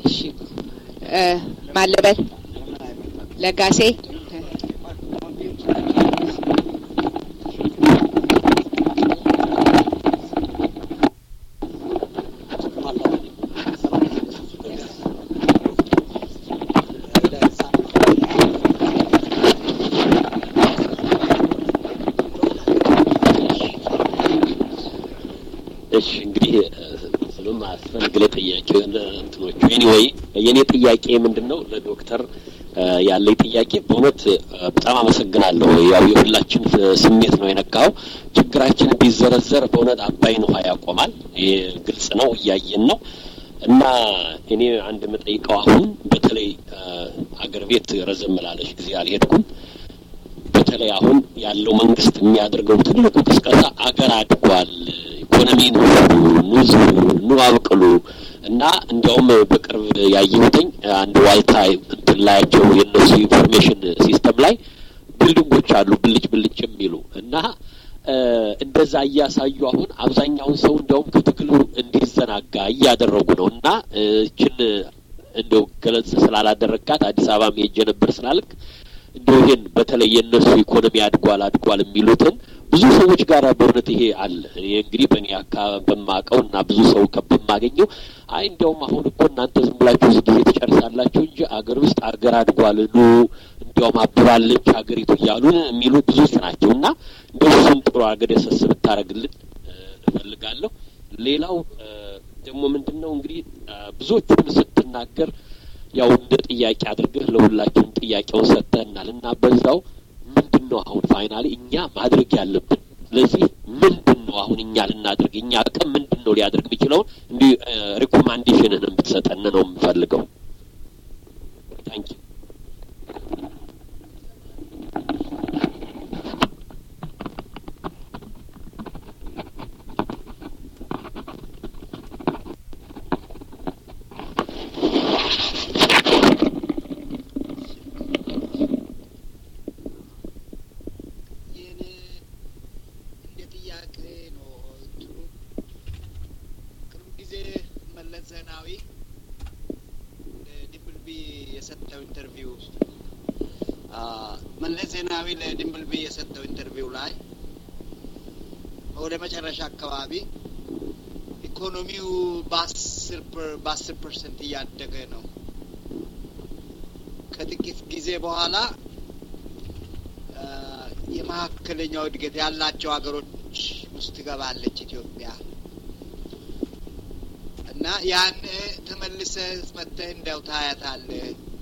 እሺ ማለበል ለጋሴ እሺ እንግዲህ ስለም አስፈልግ ለጥያቄ እንትኖቹ ኤኒዌይ የእኔ ጥያቄ ምንድን ነው ለዶክተር ያለኝ ጥያቄ በእውነት በጣም አመሰግናለሁ። ያው የሁላችን ስሜት ነው የነካው። ችግራችን ቢዘረዘር በእውነት አባይን ውሃ ያቆማል። ይሄ ግልጽ ነው፣ እያየን ነው። እና እኔ አንድ የምጠይቀው አሁን በተለይ አገር ቤት ረዘም ላለች ጊዜ አልሄድኩም። በተለይ ያለው መንግስት የሚያደርገው ትልቁ ቅስቀሳ አገር አድጓል፣ ኢኮኖሚ ኑ ኑ ኑ አብቅሉ እና እንዲያውም በቅርብ ያየሁትኝ አንድ ዋልታ እንትን ላያቸው የእነሱ ኢንፎርሜሽን ሲስተም ላይ ቢልዲንጎች አሉ ብልጭ ብልጭ የሚሉ እና እንደዛ እያሳዩ አሁን አብዛኛውን ሰው እንዲያውም ከትግሉ እንዲዘናጋ እያደረጉ ነው እና እችን እንደው ገለጽ ስላላደረግካት አዲስ አበባ ሄጄ ነበር ስላልክ እንደው ይሄን በተለይ የእነሱ ኢኮኖሚ አድጓል አድጓል የሚሉትን ብዙ ሰዎች ጋር በእውነት ይሄ አለ። እኔ እንግዲህ በእኔ አካባቢ በማውቀው እና ብዙ ሰው በማገኘው አይ እንዲያውም አሁን እኮ እናንተ ዝም ብላችሁ እዚህ ጊዜ ትጨርሳላችሁ እንጂ አገር ውስጥ አገር አድጓል ኑ እንዲያውም አብባለች ሀገሪቱ እያሉን የሚሉ ብዙዎች ናቸው እና እንደው እሱን ጥሩ አገር የሰስ ብታደርግልን እፈልጋለሁ። ሌላው ደግሞ ምንድን ነው እንግዲህ ብዙዎቹን ስትናገር ያው እንደ ጥያቄ አድርገህ ለሁላችንም ጥያቄውን ሰጥተህናል እና በዛው ምንድን ነው አሁን ፋይናሊ እኛ ማድረግ ያለብን ስለዚህ ምንድን ነው አሁን እኛ ልናድርግ እኛ አቅም ምንድን ነው ሊያደርግ የሚችለውን እንዲህ ሪኮማንዴሽንን የምትሰጠን ነው የምፈልገው። ታንኪ ዜናዊ ለድንብልቢ የሰጠው ኢንተርቪው መለስ ዜናዊ ለድንብልቢ የሰጠው ኢንተርቪው ላይ ወደ መጨረሻ አካባቢ ኢኮኖሚው በአስር ፐርሰንት እያደገ ነው። ከጥቂት ጊዜ በኋላ የመካከለኛው እድገት ያላቸው ሀገሮች ውስጥ ትገባለች ኢትዮጵያ እና ያን ተመልሰህ መጥተህ እንዲያው ታያታለህ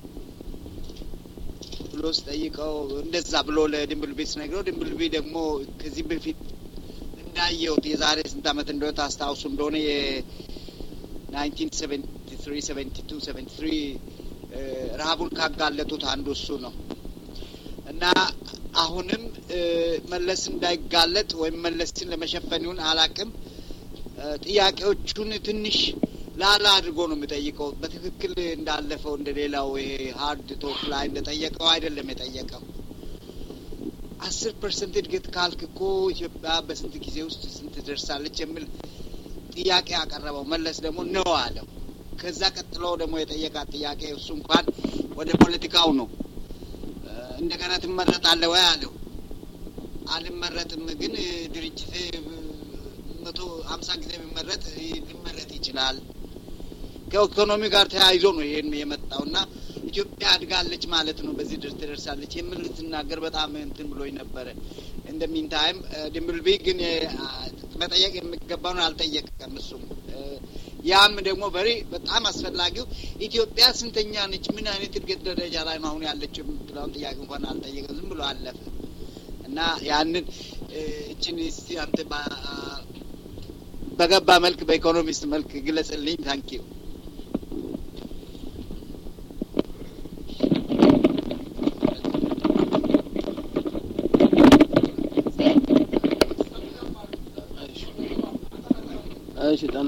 ብሎ ስጠይቀው እንደዛ ብሎ ለድንብልቢ ስነግረው ድንብልቢ ደግሞ ከዚህ በፊት እንዳየሁት የዛሬ ስንት ዓመት እንደሆነ ታስታውሱ እንደሆነ የናይንቲን ሰቨንቲ ትሪ ሰቨንቲ ቱ ሰቨንቲ ትሪ ረሀቡን ካጋለጡት አንዱ እሱ ነው እና አሁንም መለስ እንዳይጋለጥ ወይም መለስን ለመሸፈን ይሁን አላቅም ጥያቄዎቹን ትንሽ ላላ አድርጎ ነው የሚጠይቀው። በትክክል እንዳለፈው እንደ ሌላው ይሄ ሀርድ ቶክ ላይ እንደጠየቀው አይደለም የጠየቀው። አስር ፐርሰንት እድገት ካልክ እኮ ኢትዮጵያ በስንት ጊዜ ውስጥ ስንት ደርሳለች የሚል ጥያቄ ያቀረበው መለስ ደግሞ ነው አለው። ከዛ ቀጥሎ ደግሞ የጠየቃት ጥያቄ እሱ እንኳን ወደ ፖለቲካው ነው። እንደገና ትመረጣለህ ወይ አለው። አልመረጥም፣ ግን ድርጅቴ መቶ ሀምሳ ጊዜ የሚመረጥ ሊመረጥ ይችላል። ከኢኮኖሚ ጋር ተያይዞ ነው ይሄን የመጣው እና ኢትዮጵያ አድጋለች ማለት ነው በዚህ ድረስ ትደርሳለች የሚል ልትናገር በጣም እንትን ብሎኝ ነበረ። እንደሚንታይም ድምብልቢ ግን መጠየቅ የሚገባውን አልጠየቀም እሱም ያም ደግሞ በሪ በጣም አስፈላጊው ኢትዮጵያ ስንተኛ ነች፣ ምን አይነት እድገት ደረጃ ላይ ነው አሁን ያለችው የምትለውን ጥያቄ እንኳን አልጠየቀም። ዝም ብሎ አለፈ እና ያንን እችን እስቲ አንተ በገባ መልክ በኢኮኖሚስት መልክ ግለጽልኝ። ታንኪዩ እሺ ጤና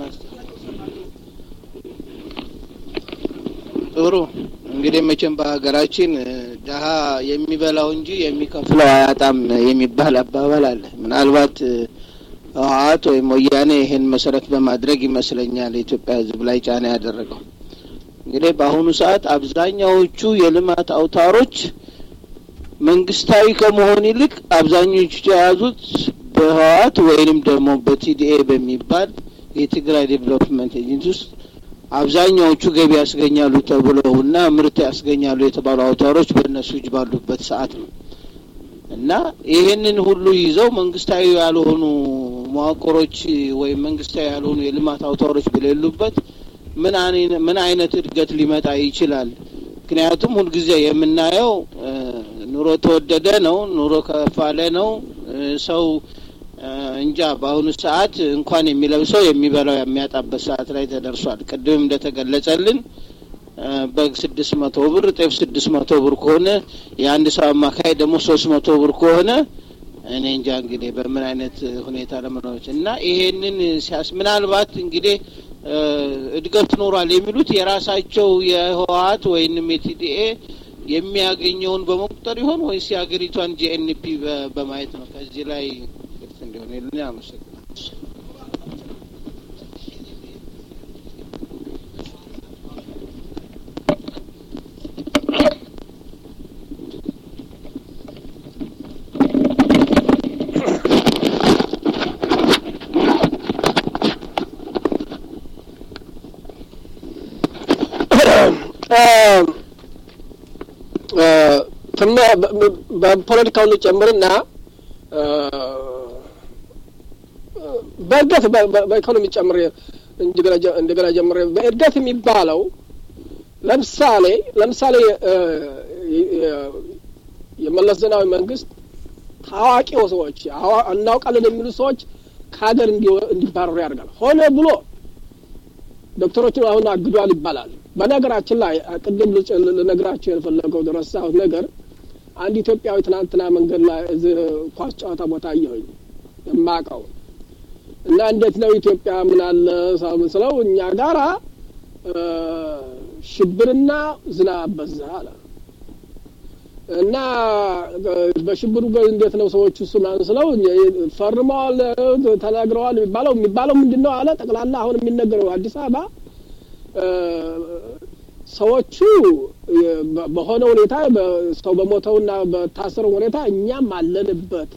ጥሩ እንግዲህ መቼም በሀገራችን ድሀ የሚበላው እንጂ የሚከፍለው አያጣም የሚባል አባባል አለ። ምናልባት ህወሓት ወይም ወያኔ ይሄን መሰረት በማድረግ ይመስለኛል የኢትዮጵያ ሕዝብ ላይ ጫና ያደረገው። እንግዲህ በአሁኑ ሰዓት አብዛኛዎቹ የልማት አውታሮች መንግስታዊ ከመሆን ይልቅ አብዛኞቹ የያዙት በህወሓት ወይንም ደግሞ በቲዲኤ በሚባል የትግራይ ዴቨሎፕመንት ኤጀንሲ ውስጥ አብዛኛዎቹ ገቢ ያስገኛሉ ተብለው እና ምርት ያስገኛሉ የተባሉ አውታሮች በእነሱ እጅ ባሉበት ሰዓት ነው እና ይሄንን ሁሉ ይዘው መንግስታዊ ያልሆኑ መዋቅሮች ወይም መንግስታዊ ያልሆኑ የልማት አውታሮች በሌሉበት ምን አይነት እድገት ሊመጣ ይችላል? ምክንያቱም ሁልጊዜ የምናየው ኑሮ ተወደደ ነው፣ ኑሮ ከፋለ ነው። ሰው እንጃ በአሁኑ ሰዓት እንኳን የሚለብሰው የሚበላው የሚያጣበት ሰዓት ላይ ተደርሷል። ቅድም እንደተገለጸልን በግ ስድስት መቶ ብር ጤፍ ስድስት መቶ ብር ከሆነ የአንድ ሰው አማካይ ደግሞ ሶስት መቶ ብር ከሆነ እኔ እንጃ እንግዲህ በምን አይነት ሁኔታ ለመኖች እና ይሄንን ሲያስ ምናልባት እንግዲህ እድገት ኖሯል የሚሉት የራሳቸው የህወሀት ወይንም የቲዲኤ የሚያገኘውን በመቁጠር ይሆን ወይስ የሀገሪቷን ጂኤንፒ በማየት ነው? ከዚህ ላይ ግልጽ እንዲሆን ልን አመሰግናል። በፖለቲካውን ጨምርና በእድገት በኢኮኖሚ ጨምር እንደገና ጀምር በእድገት የሚባለው ለምሳሌ ለምሳሌ የመለስ ዜናዊ መንግስት ታዋቂው ሰዎች እናውቃለን የሚሉ ሰዎች ከሀገር እንዲባረሩ ያደርጋል። ሆነ ብሎ ዶክተሮችን አሁን አግዷል ይባላል። በነገራችን ላይ ቅድም ልነግራቸው የፈለገው ረሳሁት ነገር አንድ ኢትዮጵያዊ ትናንትና መንገድ ላይ ኳስ ጨዋታ ቦታ አየሁኝ የማውቀው እና እንዴት ነው ኢትዮጵያ ምን አለ ስለው እኛ ጋራ ሽብርና ዝናብ በዛ አለ እና በሽብሩ እንዴት ነው ሰዎቹ እሱ ምናምን ስለው ፈርመዋል ተናግረዋል የሚባለው የሚባለው ምንድን ነው አለ ጠቅላላ አሁን የሚነገረው አዲስ አበባ ሰዎቹ በሆነ ሁኔታ ሰው በሞተውና በታሰረው ሁኔታ እኛም አለንበት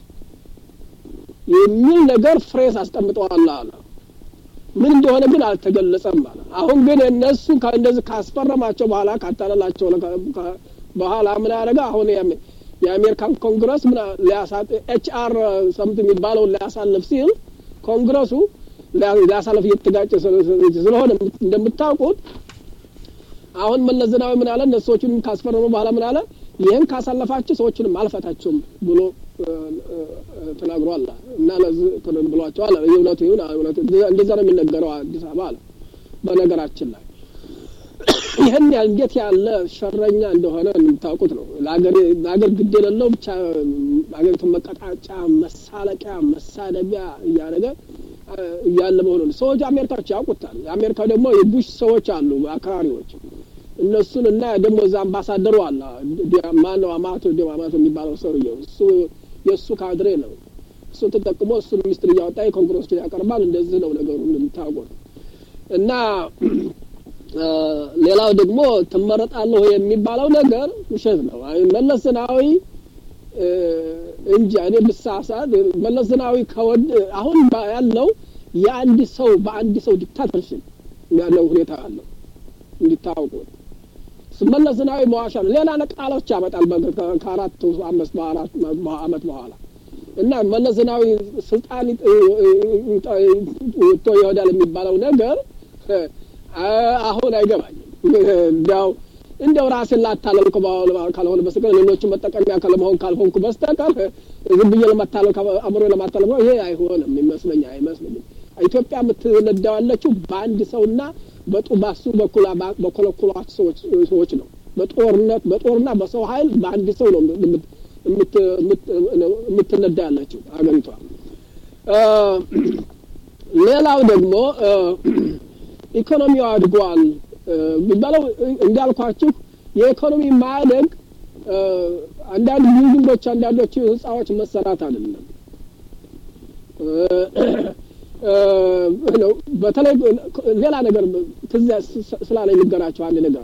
የሚል ነገር ፍሬስ አስቀምጠዋል አለ። ምን እንደሆነ ግን አልተገለጸም አለ። አሁን ግን እነሱ እንደዚህ ካስፈረማቸው በኋላ ካታለላቸው በኋላ ምን ያደረገ አሁን የአሜሪካን ኮንግረስ ምን ኤች አር ሰምት የሚባለውን ሊያሳልፍ ሲል ኮንግረሱ ሊያሳልፍ እየተጋጨ ስለሆነ እንደምታውቁት አሁን መለስ ዜናዊ ምን አለ? እነሱ ሰዎቹን ካስፈረሙ በኋላ ምን አለ? ይህን ካሳለፋችሁ ሰዎቹንም አልፈታችሁም ብሎ ተናግሯል እና ለዚህ ብሏቸዋል። እውነቱ ይሁን እውነቱ እንደዛ ነው የሚነገረው አዲስ አበባ አለ። በነገራችን ላይ ይህን ያህል እንዴት ያለ ሸረኛ እንደሆነ የምታውቁት ነው። ለሀገር ግድ የሌለው ብቻ ሀገሪቱን መቀጣጫ፣ መሳለቂያ፣ መሳደቢያ እያደረገ እያለ መሆኑን ሰዎች አሜሪካዎች ያውቁታል። አሜሪካ ደግሞ የቡሽ ሰዎች አሉ አክራሪዎች እነሱን እና ደግሞ እዛ አምባሳደሩ አለ ማነው አማቶ ደ አማቶ የሚባለው ሰውዬው እሱ የእሱ ካድሬ ነው። እሱን ተጠቅሞ እሱን ሚኒስትር እያወጣ የኮንግረስ ያቀርባል። እንደዚህ ነው ነገሩ እንደምታውቁት እና ሌላው ደግሞ ትመረጣለሁ የሚባለው ነገር ውሸት ነው። መለስ ዜናዊ እንጂ እኔ ብሳሳት መለስ ዜናዊ ከወድ አሁን ያለው የአንድ ሰው በአንድ ሰው ዲክታተርሽፕ ያለው ሁኔታ አለው እንዲታወቁት። መለስ ዜናዊ መዋሻ ነው። ሌላ ቃሎች ያመጣል ከአራት አምስት አመት በኋላ እና መለስ ዜናዊ ስልጣን ወጥቶ ይወዳል የሚባለው ነገር አሁን አይገባኝም። እንዲያው እንደው ራሴን ላታለል ካልሆነ በስተቀር ሌሎችን መጠቀሚያ ካለመሆን ካልሆንኩ በስተቀር ዝም ብዬ ለማታለል አእምሮ ለማታለል ይሄ አይሆንም ይመስለኝ አይመስለኝም። ኢትዮጵያ የምትነዳው ያለችው በአንድ ሰውና በጡባሱ በኩል በኮለኮሏት ሰዎች ነው። በጦርነት በጦርና በሰው ኃይል በአንድ ሰው ነው የምትነዳ ያለችው ሀገሪቷ። ሌላው ደግሞ ኢኮኖሚው አድጓል የሚባለው እንዳልኳችሁ የኢኮኖሚ ማደግ አንዳንድ ቢልዲንጎች፣ አንዳንዶቹ ህንጻዎች መሰራት አይደለም። በተለይ ሌላ ነገር ትዝ ስላለኝ ልገራቸው አንድ ነገር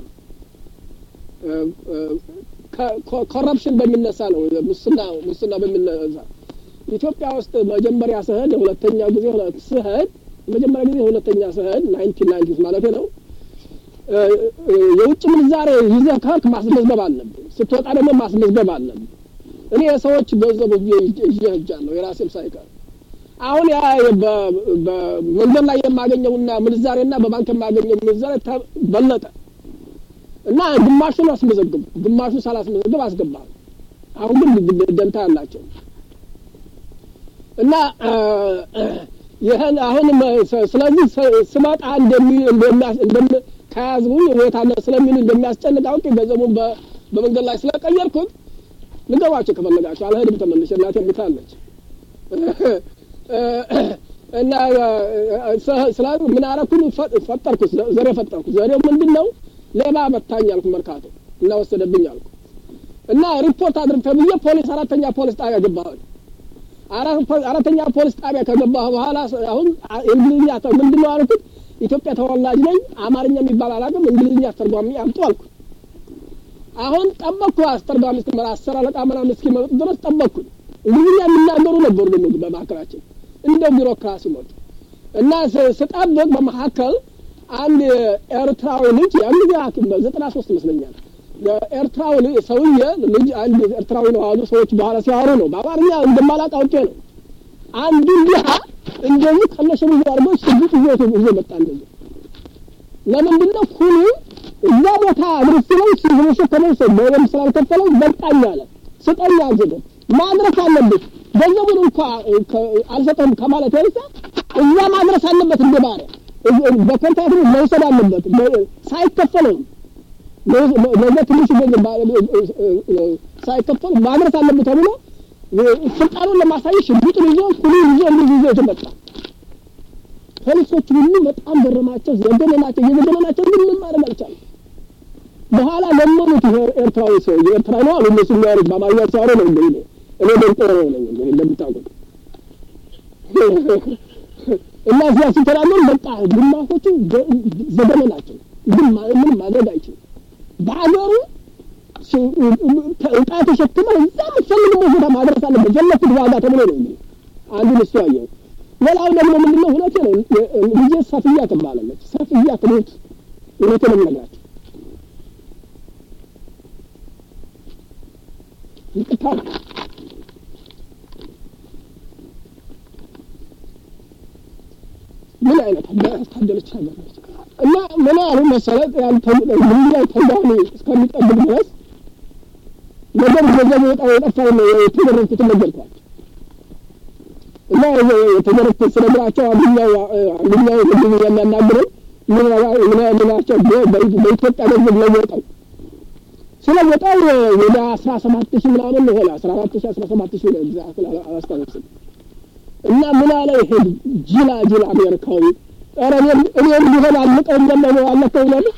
ኮረፕሽን በሚነሳ ነው ሙስና ሙስና በሚነሳ ኢትዮጵያ ውስጥ መጀመሪያ ስሄድ ሁለተኛ ጊዜ ስሄድ መጀመሪያ ጊዜ ሁለተኛ ስሄድ ናይንቲን ናይንቲ ማለት ነው የውጭ ምንዛሬ ይዘህ ከህክ ማስመዝገብ አለብህ። ስትወጣ ደግሞ ማስመዝገብ አለብህ። እኔ የሰዎች ገንዘብ ይዤ ሄጃለሁ የራሴም ሳይቀር። አሁን ያ በመንገድ ላይ የማገኘውና ምንዛሬና በባንክ የማገኘው ምንዛሬ በለጠ እና ግማሹን አስመዘግቡ፣ ግማሹን ሳላስመዘግብ አስገባል። አሁን ግን ደንታ ያላቸው እና ይህን አሁን ስለዚህ ስመጣ እንደሚ ከያዝቡኝ ሁኔታ አለ ስለሚሉ እንደሚያስጨንቅ አውቄ ገንዘቡን በመንገድ ላይ ስለቀየርኩት ልገባቸው ከፈለጋቸው አልሄድም ተመልሼ እናቴ ሙታለች እና ስለ ምን አረኩኝ ፈጠርኩት ዘሬ ፈጠርኩት ዘሬው ምንድን ነው ሌባ መታኝ አልኩ መርካቶ እና ወሰደብኝ አልኩ እና ሪፖርት አድርግ ተብዬ ፖሊስ አራተኛ ፖሊስ ጣቢያ ገባሁኝ አራተኛ ፖሊስ ጣቢያ ከገባሁ በኋላ አሁን እንግሊዝኛ ምንድን ነው አልኩት ኢትዮጵያ ተወላጅ ነኝ አማርኛ የሚባል አላውቅም እንግሊዝኛ አስተርጓሚ አምጡ አልኩ አሁን ጠበቅኩ አስተርጓሚ እስክመራ አስር አለቃ ምናምን እስኪመጡ ድረስ ጠበቅኩኝ እንግሊዝኛ የሚናገሩ ነበሩ ደግሞ በመካከላችን እንደ ቢሮክራሲ ሞት እና ስጠብቅ በመካከል አንድ ኤርትራዊ ልጅ ያን ጊዜ ዘጠና ሶስት ይመስለኛል የኤርትራዊ ሰውዬ ልጅ አንድ ኤርትራዊ ነው አሉ ሰዎች በኋላ ሲያወሩ ነው በአማርኛ እንደማላቅ አውቄ ነው አንዱ ድሀ እንደዚህ ከነሸሚዙ አድርጎ ሽጉጥ ይዞ ይዞ መጣ እንደዚህ ለምንድን ነው ኩሉ እዛ ቦታ አድርስ ነው ሲሸከመው ሰው በደንብ ስላልከፈለው በቃኝ አለ ስጠኝ አልዘገብ ማድረስ አለብህ ገንዘቡን እንኳ አልሰጠም ከማለት ያንሳ እዛ ማድረስ አለበት እንደ ባሪያ በኮንትራት መውሰድ አለበት ሳይከፈለው ለዛ ትንሽ ገንዘብ ሳይከፈል ማድረስ አለበት ተብሎ ስልጣኑን ለማሳየት ሽጉጡን ይዞ ኩሉን ይዞ እንደዚህ ይዞ የተመጣ ፖሊሶች ሁሉ በጣም ገረማቸው፣ ዘገነናቸው፣ እየዘገነናቸው ግን ምን ማድረግ አልቻለም። በኋላ ለመኑት። ይሄ ኤርትራዊ ሰው ኤርትራ ነው አሉ እነሱ የሚያወሩት በአማርኛ ሲያወሩ ነው እንደ እኔ እኔ ደንቆሮ ነው ነኝ እንግዲህ እንደምታውቁት እና እዚያ ሲተናገሩ በቃ ግማሾቹ ዘገነናቸው፣ ግን ምንም ማድረግ አይችልም። በሀገሩ እቃ ተሸክመ እዛ የምትፈልግበት ቦታ ማድረስ አለበት ፈለግኩት ዋጋ ተብሎ ነው እንግዲህ አንዱን እሱ አየው። ሌላው ደግሞ ምንድነው እውነቴ ነው ልጄ ሰፍያ ትባላለች። ሰፍያ ትሙት እውነቴ ነው የምነግራቸው። ይቅርታ ምን አይነት ያስታደለች ሀገር ነች። እና ምን ያሉ መሰረት ምንላይ ተጋሚ እስከሚጠብቅ ድረስ ነገር ገንዘብ ወጣ የጠፋው ነው የተደረግኩትን ነገርኳቸው። እና የተደረግኩት ስነግራቸው አንደኛው አንደኛው ህዝብ የሚያናግረኝ ምን ምናቸው በኢትዮጵያ ገንዘብ ለወጠው ስለወጣው ወደ አስራ ሰባት ሺህ ምናምን ሆነ አስራ አራት ሺህ አስራ ሰባት ሺህ ነው ግዛት አላስታውስም። እና ምን አለ ይሄ ጅላ ጅላ አሜሪካዊ ኧረ እኔም እኔም ቢሆን አልቀው እንደመ አለከው ይላል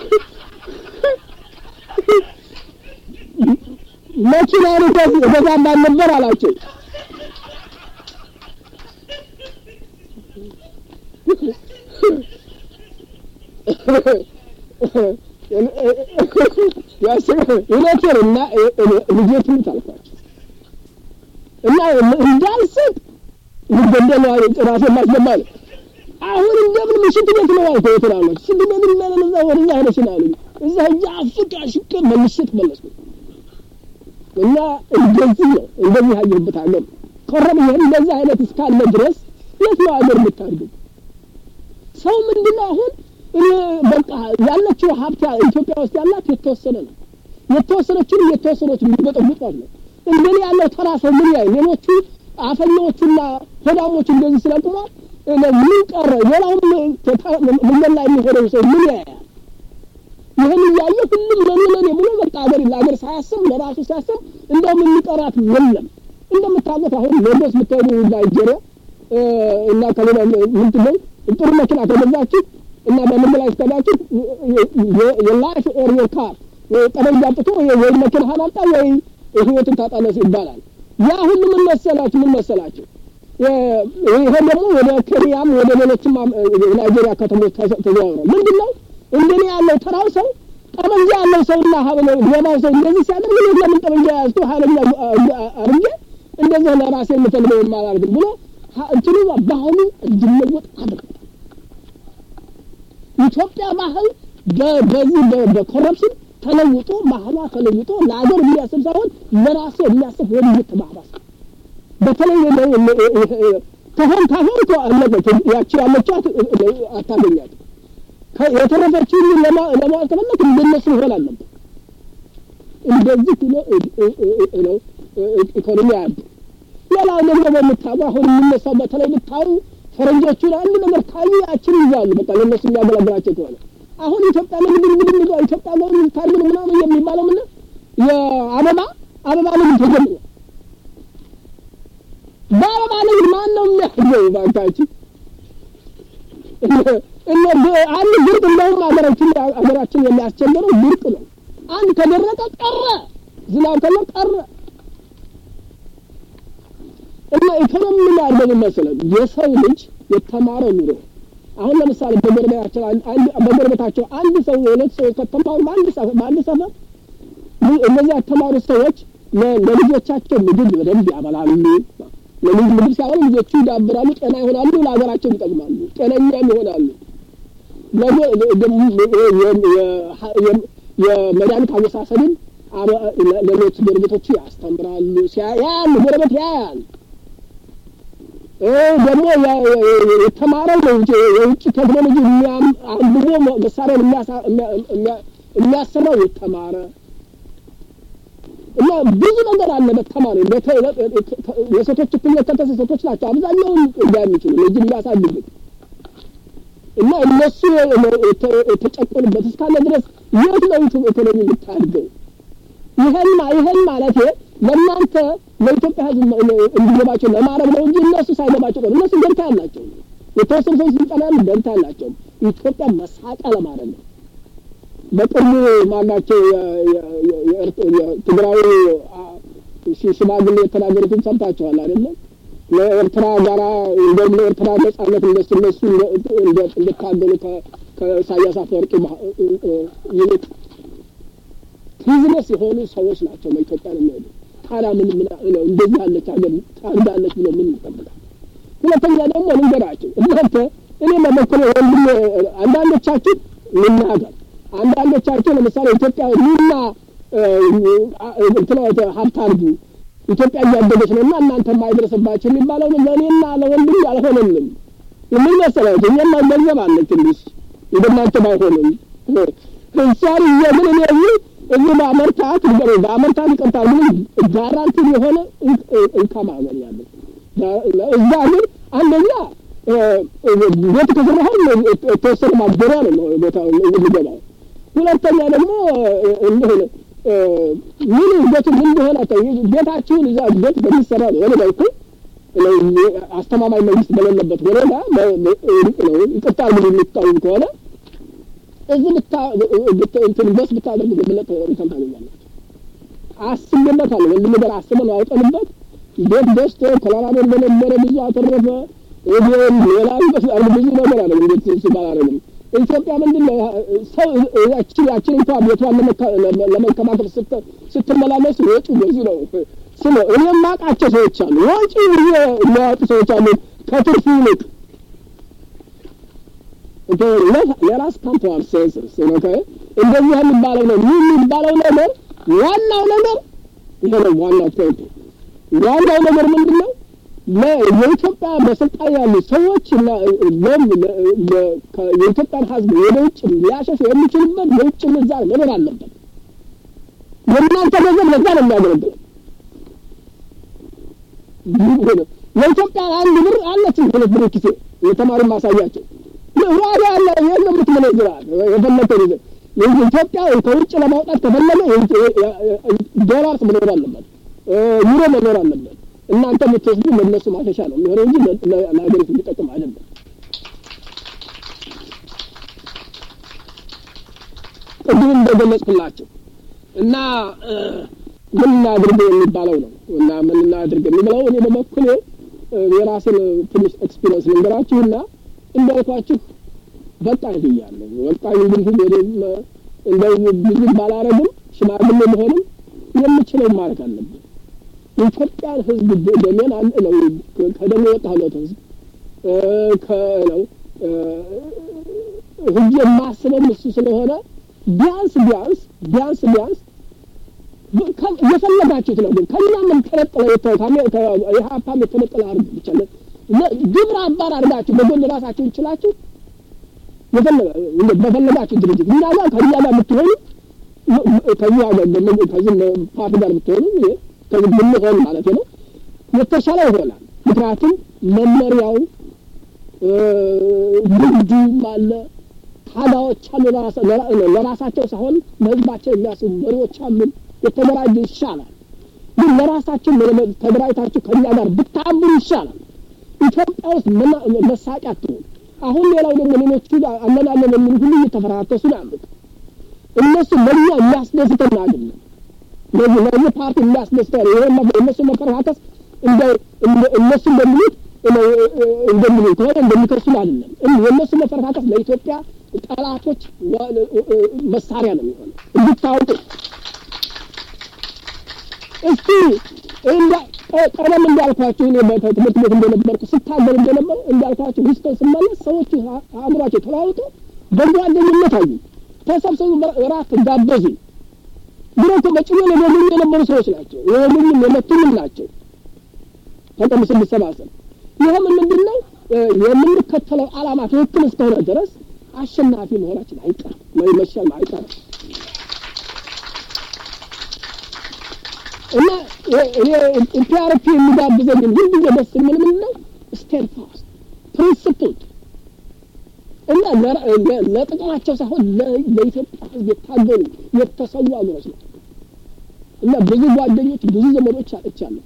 መኪናን እገዛም አልነበር አላቸው። እውነቴን እና ልጄ ትሙት አልኳቸው እና እንዳልስቅ ልገደል ራሴን ማስገባ ነው። አሁን እንደምን ሽንት ቤት ነው አልኩ ትላለች። ሽንት ቤት ምን እዛ ወደዛ ሄደሽ ነው አሉኝ። እዛ ሂጅ አፍቅ አሽቄ መልሼ ተመለስኩ እና እንደዚህ ነው እንደዚህ ያየሁበት ሀገር ቆረብ ይሄን እንደዚህ አይነት እስካለ ድረስ የት ነው ሀገር የምታድገው? ሰው ምንድን ነው አሁን እኔ በቃ ያለችው ሀብት ኢትዮጵያ ውስጥ ያላት የተወሰነ ነው። የተወሰነችን እየተወሰነች የሚበጠብጧት ነው። እንደኔ ያለው ተራ ሰው ምን ያይ ሌሎቹ አፈኛዎቹና ሆዳሞቹ እንደዚህ ስለቁሟል ምን ቀረ? ሌላውም መንገድ ላይ የሚሆነው ሰው ምን ያያል? ይህን እያየ ሁሉም ለኔ ለኔ ብሎ በቃ ሀገር ለሀገር ሳያስብ ለራሱ ሲያስብ እንደውም የሚቀራት የለም። እንደምታውቁት አሁን ሌሎስ የምትሄዱ ናይጄሪያ እና ከሌላ ምንድን ነው ጥሩ መኪና ከገዛችሁ እና በመንገድ ላይ ስተዳችሁ የላይፍ ኦር ዮር ካር ጠመንጃ አምጥቶ ወይ መኪናህን አምጣ ወይ ህይወትን ታጣለህ ይባላል። ያ ሁሉ ምን መሰላችሁ ምን መሰላችሁ ይሄ ደግሞ ወደ ኬንያም ወደ ሌሎችም ናይጄሪያ ከተሞች ተዘዋውሯል። ምንድን ነው እንደኔ ያለው ተራው ሰው ጠመንጃ ያለው ሰውና ሀብለው ሌባው ሰው እንደዚህ ሲያደርግ እኔ ለምን ጠመንጃ ያዝኩ ኃይለኛ አርጌ እንደዚህ ለራሴ የምፈልገው አላደርግም ብሎ እንትኑ ባህሉ እንዲለወጥ አድርገው ኢትዮጵያ ባህል በዚህ በኮረፕሽን ተለውጦ ባህሏ ተለውጦ ለሀገር የሚያስብ ሳይሆን ለራሱ የሚያስብ ወደ እየተባባሰ በተለይ ከሆን ታሆን አለቀች ያቺ ያለቻት አታገኛት የተረፈችውን ለማወቅ ከፈለክ እንደነሱ መሆን አለበት። እንደዚህ ብሎ ነው ኢኮኖሚ አያድ ሌላው ደግሞ በምታዩ አሁን የሚነሳው በተለይ ብታዩ ፈረንጆቹን አንድ ነገር ካዩ ያችን ይዛሉ። በቃ ለእነሱ የሚያገለግላቸው ከሆነ አሁን ኢትዮጵያ ንግድ ንግድ ንግድ ኢትዮጵያ ጎን ታርግን ምናምን የሚባለው ምን የአበባ አበባ ንግድ ተጀምሯል። በአበባ ንግድ ማን ነው የሚያድገው? ባካችን አንድ ድርቅ እንደውም ሀገራችን ሀገራችን የሚያስቸግረው ድርቅ ነው። አንድ ከደረቀ ቀረ፣ ዝናብ ከለ ቀረ እና ኢኮኖሚ ምን ያደርገው መሰለህ የሰው ልጅ የተማረ ኑሮ አሁን ለምሳሌ በጎረቤታቸው አንድ በጎረቤታቸው አንድ ሰው ሁለት ሰው ከተማሩ በአንድ በአንድ ሰፈር እነዚህ ያተማሩ ሰዎች ለልጆቻቸው ምግብ በደንብ ያበላሉ። ለልጅ ምግብ ሳይሆን ልጆቹ ይዳብራሉ፣ ጤና ይሆናሉ፣ ለሀገራቸው ይጠቅማሉ፣ ጤነኛም ይሆናሉ። የመድኃኒት አወሳሰድን ሌሎች ጎረቤቶቹ ያስተምራሉ። ያያሉ፣ ጎረቤት ያያል። ደግሞ የተማረው የውጭ ቴክኖሎጂ አንብቦ መሳሪያን የሚያሰራው የተማረ እና ብዙ ነገር አለ። በተማሪ የሴቶች እኩልነት ከተሰ ሴቶች ናቸው አብዛኛውን እንዳ የሚችሉ ልጅ የሚያሳድጉት እና እነሱ የተጨቆኑበት እስካለ ድረስ የት ነው ኢኮኖሚ የምታድገው? ይህን ይህን ማለት ለእናንተ ለኢትዮጵያ ሕዝብ እንዲገባቸው ለማድረግ ነው እንጂ እነሱ ሳይገባቸው ነው። እነሱ ደንታ ያላቸው የተወሰኑ ሰዎች ስልጠና ያሉ ደንታ ያላቸው ኢትዮጵያ መሳቂያ ለማድረግ ነው። በቅርቡ ማናቸው የትግራዊ ሽማግሌ የተናገሩትን ሰምታችኋል አይደለም? ለኤርትራ ጋራ እንደውም ለኤርትራ ነጻነት እንደሱ እነሱ እንደታገሉ ከኢሳያስ አፈወርቂ ይልቅ ቢዝነስ የሆኑ ሰዎች ናቸው ለኢትዮጵያ ነው የሚሄዱ። ታዲያ ምን ምን ነው እንደዚህ ያለች ሀገር ታድጋለች ብሎ ምን ይጠብቃል? ሁለተኛ ደግሞ ልንገራቸው እናንተ እኔ በበኩሌ ወንድም አንዳንዶቻችሁ ልናገር አንዳንዶቻቸው ለምሳሌ ኢትዮጵያ ኑና እንትና ሀብት አድርጉ ኢትዮጵያ እያደገች ነው እና እናንተ የማይደረስባቸው የሚባለው ለእኔና ለወንድም አልሆነንም። ምን መሰላችሁ እኛማ ገንዘብ አለን ትንሽ እንደናንተ ባይሆንም እሷን እየምን እኔ እዚህ እዚህ በአመርታት ንገረ በአመርታት ይቀርታል ምንም ጋራንቲ የሆነ እንካም አገኛለሁ። እዛ ግን አንደኛ ቤት ከሰራሁን የተወሰነ ማገሪያ ነው ቦታ የሚገባው ሁለተኛ ደግሞ እንደሆነ ምን ቤት ምን እንደሆነ ቤታችሁን እዛ ቤት በሚሰራ ነው ወደ ላይ አስተማማኝ መንግስት በሌለበት ወረዳ ነው ይቅርታ ምን የሚታወቅ ከሆነ እዚህ ብታ እንትን በስ ብታደርጉ ብለጥ እንትን ታገኛላችሁ። አስቤበታለሁ ወንድም ነገር አስበን አውጠንበት ቤት ገዝቶ ኮሎራዶ እንደነበረ ብዙ አተረፈ። ሌላም ብዙ ነገር አለ እንዴት ሲባል አረግም ኢትዮጵያ ምንድን ነው ሰው ያችን ያችን እንኳ ቤቷን ለመንከባከብ ስትመላለስ ወጪ ብዙ ነው። ስለ እኔ የማውቃቸው ሰዎች አሉ ወጪ ብዙ የሚያወጡ ሰዎች አሉ ከትርፉ ይልቅ ለራስ ካምፓር ሴንስስ እንደዚህ የሚባለው ነው ይህ የሚባለው ነገር ዋናው ነገር ይሄ ነው። ዋናው ፖይንት ዋናው ነገር ምንድን ነው? የኢትዮጵያ በስልጣን ያሉ ሰዎች የኢትዮጵያን ሕዝብ ወደ ውጭ ሊያሸሹ የሚችሉበት የውጭ ምንዛሪ መኖር አለበት። የእናንተ ገንዘብ ለዛ ነው የሚያገለግለው። የኢትዮጵያ አንድ ብር አለችን ሁለት ብር ኪሴ የተማሪ ማሳያቸው ዋጋ ያለ ይህን ነው የምትመነዝራል የፈለከው ይዘህ ኢትዮጵያ ከውጭ ለማውጣት ከፈለገ ዶላርስ መኖር አለበት፣ ዩሮ መኖር አለበት። እናንተ የምትወስዱ ለእነሱ ማሸሻ ነው የሚሆነው እንጂ ለሀገሪቱ የሚጠቅም አይደለም። ቅድም እንደገለጽኩላቸው እና ምን እናድርግ የሚባለው ነው እና ምን እናድርግ የሚለው እኔ በበኩሌ የራሴን ትንሽ ኤክስፒሪየንስ ልንገራችሁና እንዳልኳችሁ በቃኝ ብያለሁ። በቃኝ እንግዲህ እንደው ብዙ ባላረግም ሽማግሌ መሆንም የምችለው ማድረግ አለብን። የኢትዮጵያን ሕዝብ ደሜን አለ ነው ከደሜ የወጣለት ሕዝብ ከነው ህጅ የማስበው እሱ ስለሆነ ቢያንስ ቢያንስ ቢያንስ ቢያንስ የፈለጋችሁት ነው። ግን ከእኛ ምን ተነጥለ የሀፓም የተነጠለ አርግ ብቻ ግብረ አባር አድርጋችሁ በጎን ራሳችሁ እንችላችሁ በፈለጋችሁ ድርጅት እኛ ጋር ከእኛ ጋር የምትሆኑ ከዚህ ከዚህ ፓርቲ ጋር የምትሆኑ ከዚህ ብንሆን ማለት ነው የተሻለ ይሆናል። ምክንያቱም መመሪያው ንግዱም አለ ታጋዎች አሉ። ለራሳቸው ሳይሆን ለህዝባቸው የሚያስቡ መሪዎች አሉ። የተደራጀ ይሻላል። ግን ለራሳችን ተደራጅታችሁ ከኛ ጋር ብታምሩ ይሻላል። ኢትዮጵያ ውስጥ መሳቂያ አትሆን። አሁን ሌላው ደግሞ ሌሎቹ አለን አለን የሚሉ ሁሉ እየተፈራከሱ ነው ያሉት። እነሱ ለእኛ የሚያስደስተን አይደለም። ለዚህ ለዚህ ፓርቲ የሚያስደስተን ይሄ እነሱ መፈረካከስ እንደ እነሱ እንደሚሉት እንደሚሉት ከሆነ እንደሚከሱን አይደለም። የእነሱ መፈረካከስ ለኢትዮጵያ ጠላቶች መሳሪያ ነው የሚሆነው እንድታውቁ። እስቲ ቀደም እንዳልኳችሁ እኔ በትምህርት ቤት እንደነበርኩ ስታገል እንደነበሩ እንዳልኳችሁ ሂስተን ስመለስ ሰዎቹ አእምሯቸው ተለዋውጦ በጓደኝነት አዩ። ተሰብሰቡ፣ እራት ጋበዙ። ድሮ እኮ በጭዌ የበሉኝ የነበሩ ሰዎች ናቸው። የበሉኝም የመቱኝም ናቸው። ተቀም ስንሰባሰብ ይህም ምንድን ነው የምንከተለው ዓላማ ትክክል እስከሆነ ድረስ አሸናፊ መሆናችን አይቀርም ወይ መሸለም አይቀርም እና እኔ ኢፒአርፒ የሚጋብዘኝ ሁልጊዜ ደስ የሚል ምን ነው ስቴድ ፋስት ፕሪንስፕልድ እና ለጥቅማቸው ሳይሆን ለኢትዮጵያ ሕዝብ የታገሉ የተሰዉ አገሮች ነው እና ብዙ ጓደኞች ብዙ ዘመዶች አጥቻለሁ።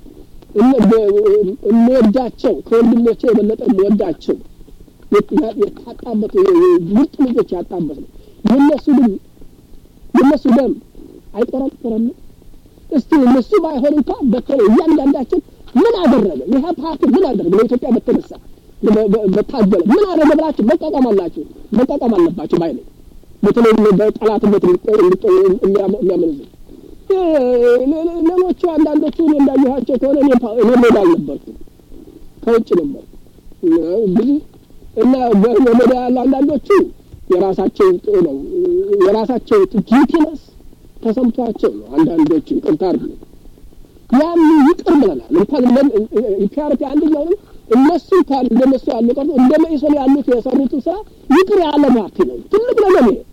የምወዳቸው ከወንድሞቼ የበለጠ የምወዳቸው የታጣበት ምርጥ ልጆች ያጣበት ነው። የእነሱ ግን የእነሱ ደም አይቆረቆረም። እስቲ እነሱ ባይሆን እንኳ በተለይ እያንዳንዳችን ምን አደረገ? ይህ ፓርቲ ምን አደረገ? ለኢትዮጵያ በተነሳ በታገለ ምን አደረገ ብላችሁ መቋቋም አላችሁ መቋቋም አለባችሁ ባይ ነኝ። በተለይ በጠላትነት የሚያመነዙ ሌሎቹ አንዳንዶቹ እኔ እንዳየኋቸው ከሆነ እኔ ሜዳ አልነበርኩም፣ ከውጭ ነበር ብዙ እና በሜዳ ያሉ አንዳንዶቹ የራሳቸው ነው የራሳቸው ጊቲነስ ተሰምቷቸው ነው። አንዳንዶቹ ይቅርታ አድርጉ ያን ይቅር ብለናል። እንኳን ኢፒአርፒ አንደኛውንም እነሱ እንኳን እንደነሱ ያሉ ቀርቶ እንደ መኢሶን ያሉት የሰሩትን ስራ ይቅር ያለ ፓርቲ ነው። ትልቅ ነገር ነው።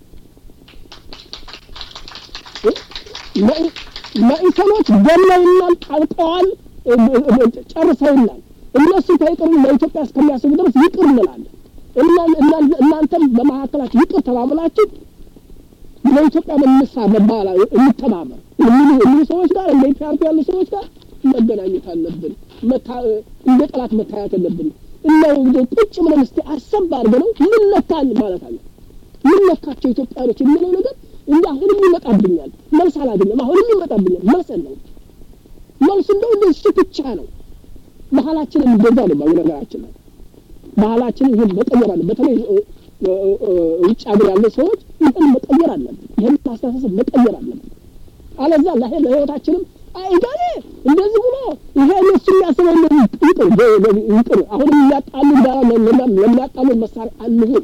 መኢሶኖች ገለውናል፣ ጣልቀዋል፣ ጨርሰውናል። እነሱ ከይቅር ለኢትዮጵያ እስከሚያስቡ ድረስ ይቅር እንላለን። እናንተም በመካከላችሁ ይቅር ተባብላችሁ ለኢትዮጵያ መንሳ መባላ እንተባበር የሚሉ ሰዎች ጋር እንደ ኢፒአርፒ ያሉ ሰዎች ጋር መገናኘት አለብን። እንደ ጠላት መታየት የለብን። እና ቁጭ ብለን እስቲ አሰብ አድርገነው ምን ነካን ማለት አለ ምን ነካቸው ኢትዮጵያኖች የሚለው ነገር እንደ አሁንም ይመጣብኛል። መልስ አላገኘም። አሁንም ይመጣብኛል። መልስ የለውም። መልስ እንደው እንደ እሱ ብቻ ነው። ባህላችንን እንደዛ ነው። በነገራችን ላይ ባህላችንን ይህን መቀየር አለ። በተለይ ውጭ ሀገር ያለ ሰዎች ይህን መቀየር አለብን። ይህን ማስተሳሰብ መቀየር አለብን። አለዛ ላ ለህይወታችንም አይጋኔ እንደዚህ ብሎ ይሄ እነሱ የሚያስበው ይቅር ይቅር። አሁንም እያጣሉ ጋራ ለሚያጣሉ መሳሪያ አንሁን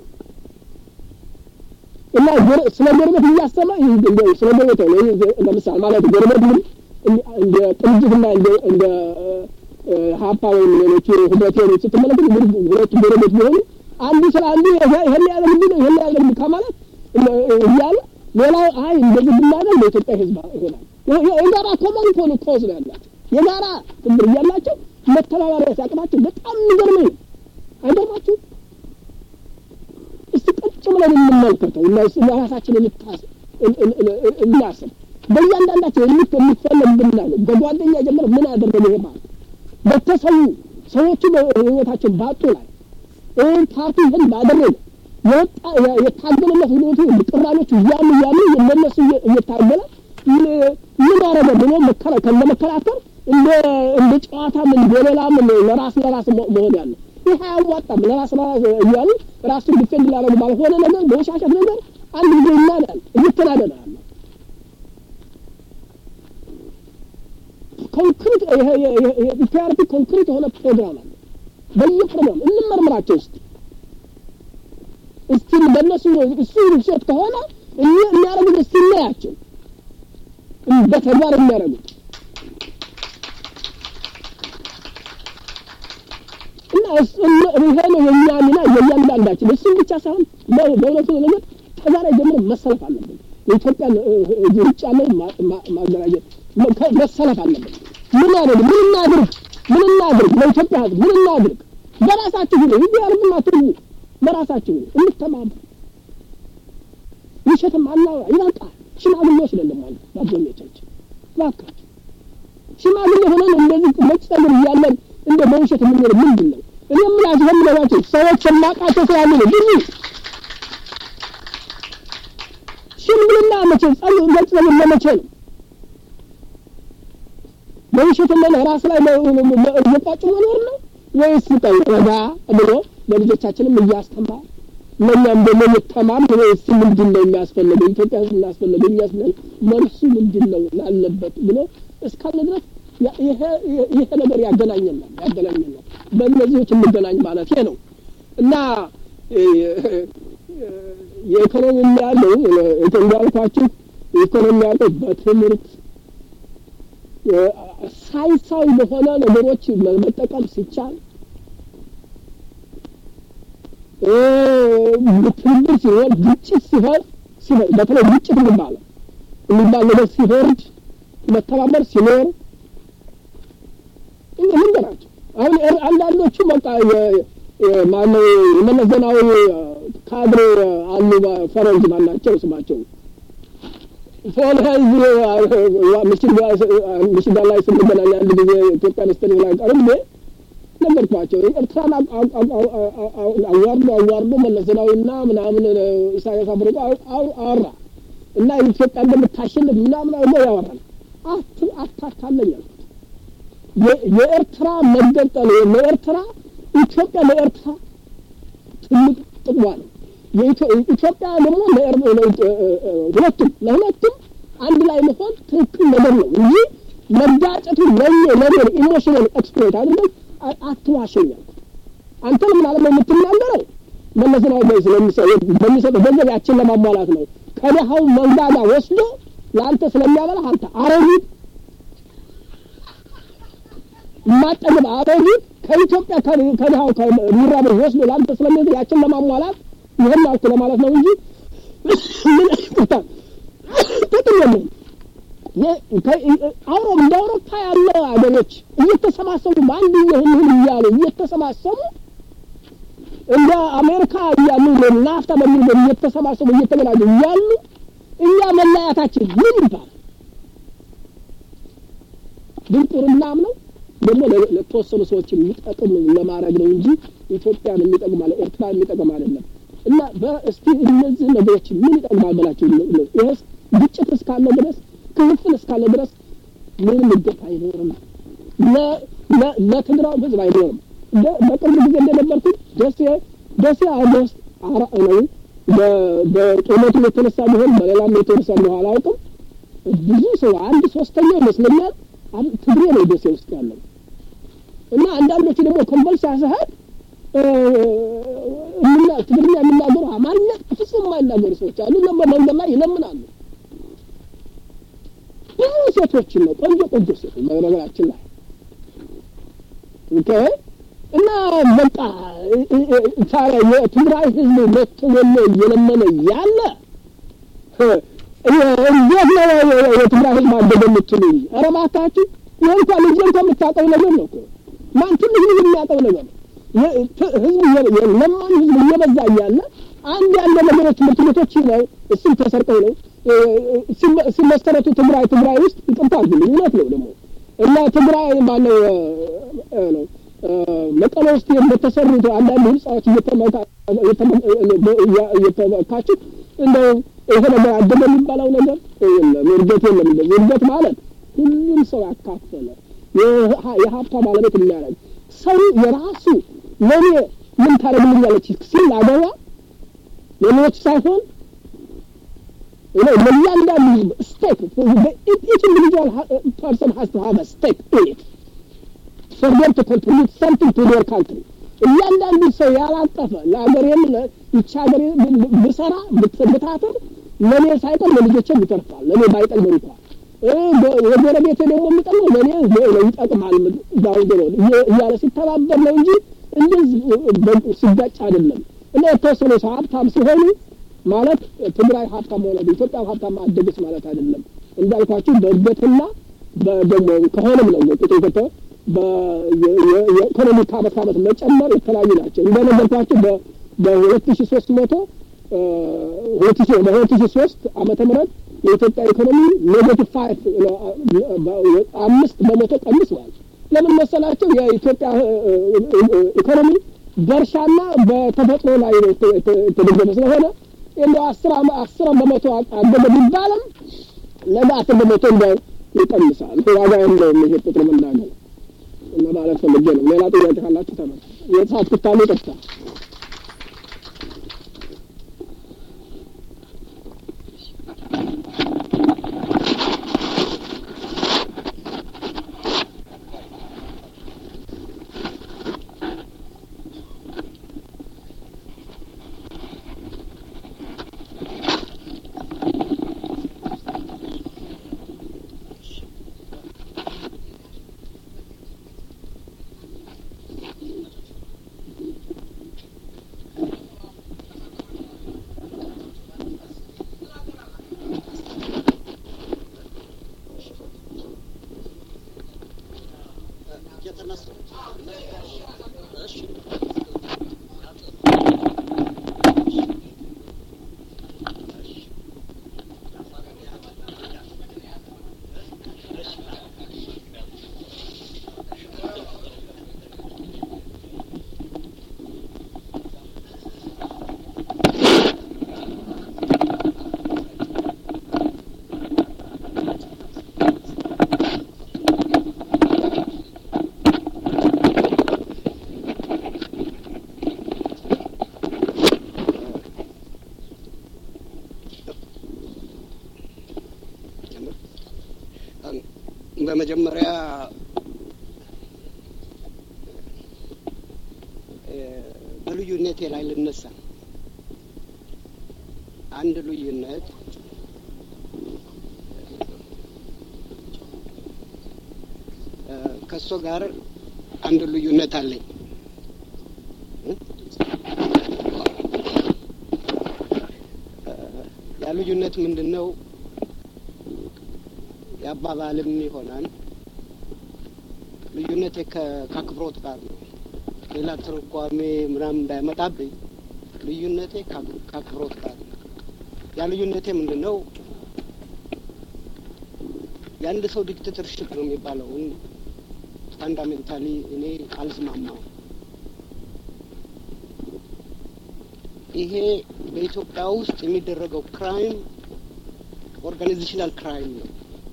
እና ስለ ጎረቤት እያሰበ ስለ ጎረቤት ለምሳሌ ማለት ጎረቤት ምን እንደ ቅንጅትና እንደ ሀፓ ወይም ሌሎች ህብረት ሌሎች ስትመለከት ሁለቱ ጎረቤት ቢሆኑ አንዱ ስለ አንዱ ይሄን ያደርግ ነው ይሄን ያደርግ ከማለት እያለ ሌላው አይ እንደዚህ ብናደርግ ለኢትዮጵያ ህዝብ ይሆናል። የጋራ ኮመን ኮን ኮዝ ነው ያላቸው የጋራ ትብር እያላቸው መተባበሪያ ሲያቅማቸው በጣም የሚገርመኝ ነው። አይገርማችሁ? እስቲ ቁጭ ብለን እንመልከተው እና ራሳችን እናስብ። በእያንዳንዳቸው የሚፈለግ ብናለው በጓደኛ ጀምር ምን አደረገ ይሄ ማለት በተሰዉ ሰዎቹ ህይወታቸውን ባጡ ላይ ፓርቲ ይህን ባደረገ የወጣ የታገለለት ሁኔቱ ቅራኔዎቹ እያሉ እያሉ ለነሱ እየታገለ ምን አረገ ብሎ ከእንደ መከራከር እንደ እንደ ጨዋታ ምን በሌላ ምን ለራስ ለራስ ለራስ እያሉ ራሱን ዲፌንድ ላደረጉ ባልሆነ ነገር በውሻሸት ነገር አንድ ጊዜ ይናዳል፣ እንተናደዳለን። ኮንክሪት ፒአርፒ ኮንክሪት የሆነ ፕሮግራም አለ። በየፕሮግራም እንመርምራቸው እስቲ እስቲ በእነሱ እሱ ውሸት ከሆነ የሚያደርጉት እስቲ እናያቸው በተግባር የሚያደርጉት እና ይሄ ነው የእኛ ሚና የእያንዳንዳችን። እሱም ብቻ ሳይሆን በእውነቱ ነገር ከዛሬ ጀምሮ መሰለፍ አለብን። የኢትዮጵያ ውጭ ያለው ማደራጀት መሰለፍ አለብን። ምን አድርግ ምን እናድርግ ምን እናድርግ ለኢትዮጵያ ሕዝብ ምን እናድርግ? በራሳችሁ ሁሉ ይህ ያርግና ትርጉ በራሳችሁ ሁሉ እንተማመን። ውሸትም አናውራ ይበቃል። ሽማግሌዎች ነን ደግሞ በአብዛኞቻችን እባካችሁ ሽማግሌ ሆነን እንደዚህ ነጭ ጠጉር እያለን እንደ በውሸት የምንኖር ምንድን ነው? እኔ የምላችሁ የምነግራችሁ ሰዎች የማውቃቸው ስላሉ ነው። ብዙ ሽምግልና መቼ ጸጉር ነጭ ጠጉር ለመቼ ነው? በውሸት ለ ራስ ላይ እየቋጩ መኖር ነው ወይስ ቀይ ረጋ ብሎ ለልጆቻችንም እያስተማር ለእኛም ደግሞ የተማር ወይስ ምንድን ነው የሚያስፈልገው ኢትዮጵያ ውስጥ የሚያስፈልገው የሚያስፈልገው መልሱ ምንድን ነው ላለበት ብሎ እስካለ ድረስ ይሄ ነገር ያገናኘናል ያገናኘናል በእነዚህዎች እንገናኝ ማለት ነው እና የኢኮኖሚ ያለው እንዳልኳችሁ ኢኮኖሚ ያለው በትምህርት ሳይንሳዊ በሆነ ነገሮች መጠቀም ሲቻል ትብብር ሲሆን ግጭት ሲሆን ሲሆን በተለይ ግጭት የሚባለው የሚባል ነገር ሲወርድ መተባበር ሲኖር ልንገራቸው። አሁን አንዳንዶቹ በቃ ማነው የመለስ ዜናዊ ካድሬ አሉ ፈረንጅ ማናቸው ስማቸው ፎን ህዝብ ምሽጋ ላይ ስንገናኝ አንድ ጊዜ ኢትዮጵያ ስተን ላይ ቀርቤ ነገርኳቸው። ኤርትራን አዋርዶ አዋርዶ መለስ ዜናዊና ምናምን ኢሳያስ አፈወርቂ አወራ እና ኢትዮጵያ እንደምታሸንፍ ምናምን አድርጎ ያወራል። አታታለኝ አልኩት። የኤርትራ መገንጠል ለኤርትራ ኢትዮጵያ ለኤርትራ ትልቅ ጥቅሟ ነው። ኢትዮጵያ ደግሞ ሁለቱም ለሁለቱም አንድ ላይ መሆን ትክክል ነገር ነው እንጂ መጋጨቱ ለኔ ለኔ ኢሞሽናል ኤክስፕሎይት አድርገን አትዋሸኛል። አንተ ለምን አለም የምትናገረው መለስ ዜናዊ በሚሰጠው ገንዘብ ያችን ለማሟላት ነው። ከደሃው መንጋጋ ወስዶ ለአንተ ስለሚያበላ አንተ አሮጊት የማጠግብ አሮጊት ከኢትዮጵያ ከድሃው ከሚራበው ወስዶ ለአንተ ስለሚያበላ ያችን ለማሟላት ይህን አልኩ ለማለት ነው እንጂ ምን ይቅርታ ጥቅም የለውም። አውሮ እንደ አውሮፓ ያለ ሀገሮች እየተሰባሰቡ በአንድ ይህን እያሉ እየተሰባሰቡ እንደ አሜሪካ እያሉ ናፍታ በሚል እየተሰባሰቡ እየተገናኙ እያሉ እኛ መለያታችን ምን ይባላል? ድንቁርናም ነው ደግሞ ለተወሰኑ ሰዎች የሚጠቅም ለማድረግ ነው እንጂ ኢትዮጵያን የሚጠቅም አለ ኤርትራ የሚጠቅም አይደለም። እና እስቲ እነዚህ ነገሮች ምን ይጠቅማል ብላችሁ ይህስ ግጭት እስካለ ድረስ ክፍፍል እስካለ ድረስ ምንም እድገት አይኖርም። ለትግራይ ህዝብ አይኖርም። በቅርብ ጊዜ እንደነበርኩት ደሴ ደሴ አገር ውስጥ አራ ነው በጦርነቱ የተነሳ ቢሆን በሌላም የተነሳ ነው አላውቅም። ብዙ ሰው አንድ ሶስተኛው ይመስለኛል ትግሬ ነው ደሴ ውስጥ ያለው እና አንዳንዶቹ ደግሞ ኮምቦልቻ ስሄድ ትግርኛ የሚናገሩ አማርኛ ፍጹም የማይናገሩ ሰዎች አሉ። እና በመንገድ ላይ ይለምናሉ። ብዙ ሴቶችን ነው ቆንጆ ቆንጆ ሴቶች በነገራችን ላይ ኦኬ። እና በቃ ታዲያ የትግራይ ህዝብ መጥቶ ወሎ እየለመነ ያለ እንዴት ነው የትግራይ ህዝብ አደገ የምትሉኝ? ኧረ እባካችሁ ይህ እንኳን ልጅ እንኳ የምታውቀው ነገር ነው እኮ ማን ትንሽ ልጅ የሚያውቀው ነገር ነው። ህዝብ ለማኝ ህዝብ እየበዛ እያለ አንድ ያለ ነገሮች ትምህርት ቤቶች ነው እሱም ተሰርቀው ነው ሲመሰረቱ ትግራይ ትግራይ ውስጥ ይቅርታ አድርጉልኝ፣ እውነት ነው ደግሞ እና ትግራይ ማነው ነው መቀሌ ውስጥ በተሰሩት አንዳንድ ህንጻዎች እየተመካችሁ እንደው ይሄ ነገር አደገ የሚባለው ነገር የለም። እድገት የለም። እንደዚህ እድገት ማለት ሁሉም ሰው ያካፈለ የሀብቷ ባለቤት የሚያደርግ ሰው የራሱ ለእኔ ምን ታደርግልኛለች ሲል አገባ ሌሎች ሳይሆን ለእያንዳንዱ ህዝብ ስቴክ ኢች ኢንዲቪጁዋል ፐርሰን ሀስ ቱ ሀቭ ስቴክ ኢን ኢት ፎር ዴም ቱ ኮንትሪቢዩት ሰምቲንግ ቱ ዴር ካንትሪ እያንዳንዱ ሰው ያላጠፈ ለሀገሬም ይቺ ሀገሬ ብሰራ ብታተር ለእኔ ሳይቀር ለልጆቼም ይተርፋል ለእኔ ባይጠቅም እንኳን የጎረቤቴ ደግሞ የሚጠቅመው ለእኔ ይጠቅማል ዳውንድ ሮድ እያለ ሲተባበር ነው እንጂ እንደዚህ ሲጋጭ አይደለም እና የተወሰኑ ሰው ሀብታም ሲሆኑ ማለት ትግራይ ሀብታም ሆነ ኢትዮጵያ ሀብታም አደገች ማለት አይደለም። እንዳልኳችሁ በእድገትና ደግሞ ከሆነም ነው ቁጥር ከተ የኢኮኖሚ ከአመት ከአመት መጨመር የተለያዩ ናቸው። እንደነገርኳችሁ በሁለት ሺ ሶስት መቶ ሁለት ሺ በሁለት ሺ ሶስት ዓመተ ምህረት የኢትዮጵያ ኢኮኖሚ ኔጌቲቭ ፋይቭ አምስት በመቶ ቀንሷል። ለምን መሰላቸው? የኢትዮጵያ ኢኮኖሚ በእርሻና በተፈጥሮ ላይ የተደገፈ ስለሆነ እንደው አስር አስር በመቶ አደገ ቢባልም ነገ አስር በመቶ እንደ ይቀንሳል። ዋጋ የለውም ይሄ ቁጥር መናገር እና ማለት ፈልጌ ነው። ሌላ ጥያቄ ካላችሁ ተመ የተሳትኩት ካሉ ይቅርታ። በመጀመሪያ በልዩነቴ ላይ ልነሳ። አንድ ልዩነት ከእሱ ጋር አንድ ልዩነት አለኝ። ያ ልዩነት ምንድን ነው? የአባባልም ይሆናል። ልዩነቴ ከአክብሮት ጋር ነው። ሌላ ትርጓሜ ምናምን እንዳይመጣብኝ ልዩነቴ ከአክብሮት ጋር ነው። ያ ልዩነቴ ምንድን ነው? የአንድ ሰው ዲክቴተርሽፕ ነው የሚባለውን ፋንዳሜንታሊ እኔ አልስማማው። ይሄ በኢትዮጵያ ውስጥ የሚደረገው ክራይም ኦርጋናይዜሽናል ክራይም ነው።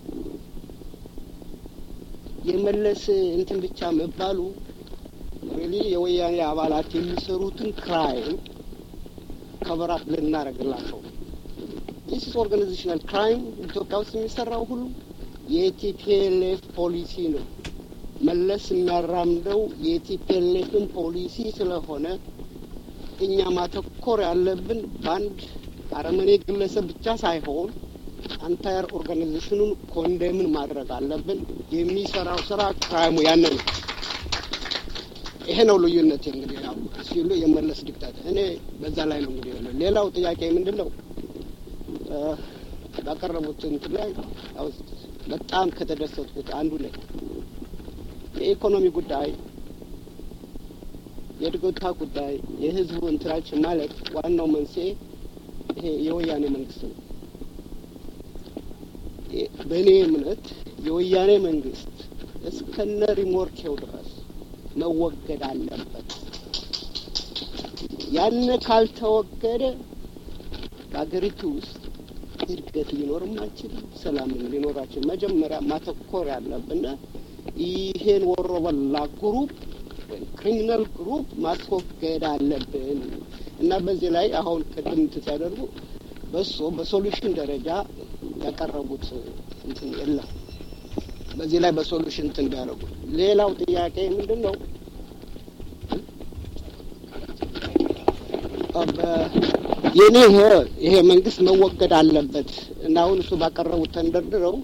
የመለስ እንትን ብቻ መባሉ ሪሊ የወያኔ አባላት የሚሰሩትን ክራይም ከበራት ልናደርግላቸው ዲስ ኢዝ ኦርጋናይዜሽናል ክራይም ኢትዮጵያ ውስጥ የሚሰራው ሁሉ የቲፒኤልኤፍ ፖሊሲ ነው። መለስ የሚያራምደው የቲፒኤልኤፍን ፖሊሲ ስለሆነ እኛ ማተኮር ያለብን በአንድ አረመኔ ግለሰብ ብቻ ሳይሆን አንታየር ኦርጋናይዜሽኑን ኮንደምን ማድረግ አለብን። የሚሰራው ስራ ክራይሙ ያን ነው። ይሄ ነው ልዩነት። እንግዲህ ያው ሲሉ የመለስ ዲክታት እኔ በዛ ላይ ነው እንግዲህ ያለው። ሌላው ጥያቄ ምንድን ነው ባቀረቡት እንትን ላይ ያው በጣም ከተደሰትኩት አንዱ ላይ የኢኮኖሚ ጉዳይ የእድገታ ጉዳይ የህዝቡ እንትናችን ማለት ዋናው መንስኤ ይሄ የወያኔ መንግስት ነው። በእኔ እምነት የወያኔ መንግስት እስከነ ሪሞርኬው ድረስ መወገድ አለበት። ያን ካልተወገደ በሀገሪቱ ውስጥ እድገት ሊኖርም አይችልም፣ ሰላምም ሊኖራችን። መጀመሪያ ማተኮር ያለብን ይሄን ወሮ በላ ግሩፕ ወይም ክሪሚናል ግሩፕ ማስወገድ አለብን እና በዚህ ላይ አሁን ቅድም ሲያደርጉ በሶ በሶሉሽን ደረጃ ያቀረቡት እንትን የለም። በዚህ ላይ በሶሉሽን እንትን ቢያደርጉ። ሌላው ጥያቄ ምንድን ነው? የኔ ይሄ መንግስት መወገድ አለበት እና አሁን እሱ ባቀረቡት ተንደርድረው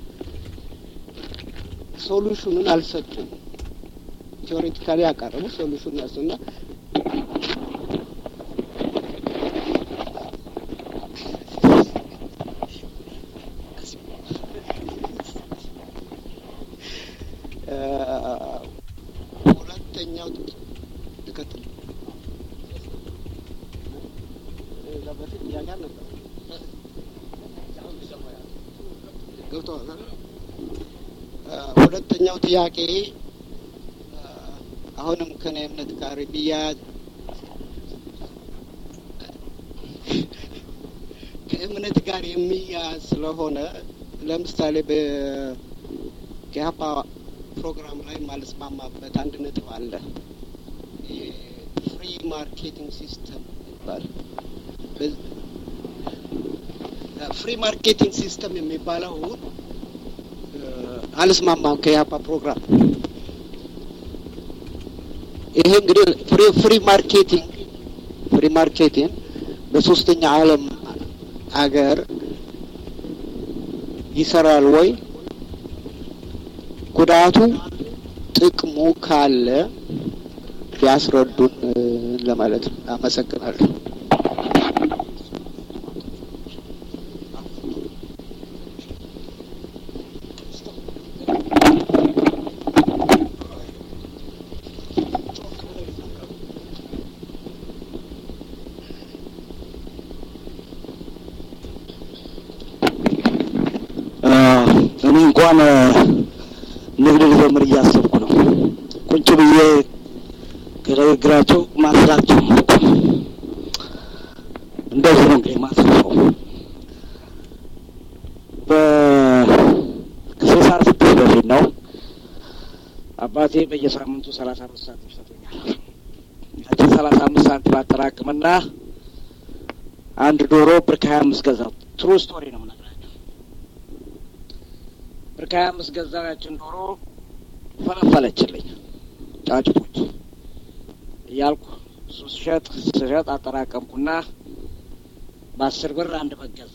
ሶሉሽኑን አልሰጡም። ቴዎሬቲካሊ ያቀረቡ ሶሉሽኑን ያሱና ሁለተኛው ልቀጥል በፊት ጥያቄ አልነበረ ገብተዋል። ሁለተኛው ጥያቄ አሁንም ከኔ እምነት ጋር ቢያያዝ ከእምነት ጋር የሚያያዝ ስለሆነ ለምሳሌ በኢህአፓ ፕሮግራም ላይ ማልስማማበት አንድ ነጥብ አለ። ፍሪ ማርኬቲንግ ሲስተም ይባላል። ፍሪ ማርኬቲንግ ሲስተም የሚባለው አልስማማም ከኢህአፓ ፕሮግራም። ይሄ እንግዲህ ፍሪ ፍሪ ማርኬቲንግ ፍሪ ማርኬቲንግ በሶስተኛ ዓለም አገር ይሰራል ወይ? ጉዳቱ ጥቅሙ ካለ ቢያስረዱን ለማለት ነው። አመሰግናለሁ። እኔ እንኳን ንግድ ልጀምር እያሰብኩ ነው። ቁጭ ብዬ ከንግግራቸው ማስራት ጀመርኩ። እንደዚህ ነው እንግዲህ ማስረፈው በስልሳ ስድስት በፊት ነው አባቴ በየሳምንቱ ሰላሳ አምስት ሳንቲም ይሰጡኛል። ያችን ሰላሳ አምስት ሳንቲም አጠራቅምና አንድ ዶሮ ብር ከሀያ አምስት ገዛው። ትሩ ስቶሪ ነው የምነግራቸው። ብር ከሀያ አምስት ገዛው። ያችን ዶሮ ፈለፈለችልኝ ጫጭቶች እያልኩ እሱ ስሸጥ ስሸጥ አጠራቀምኩና በአስር ብር አንድ በግ ገዛ።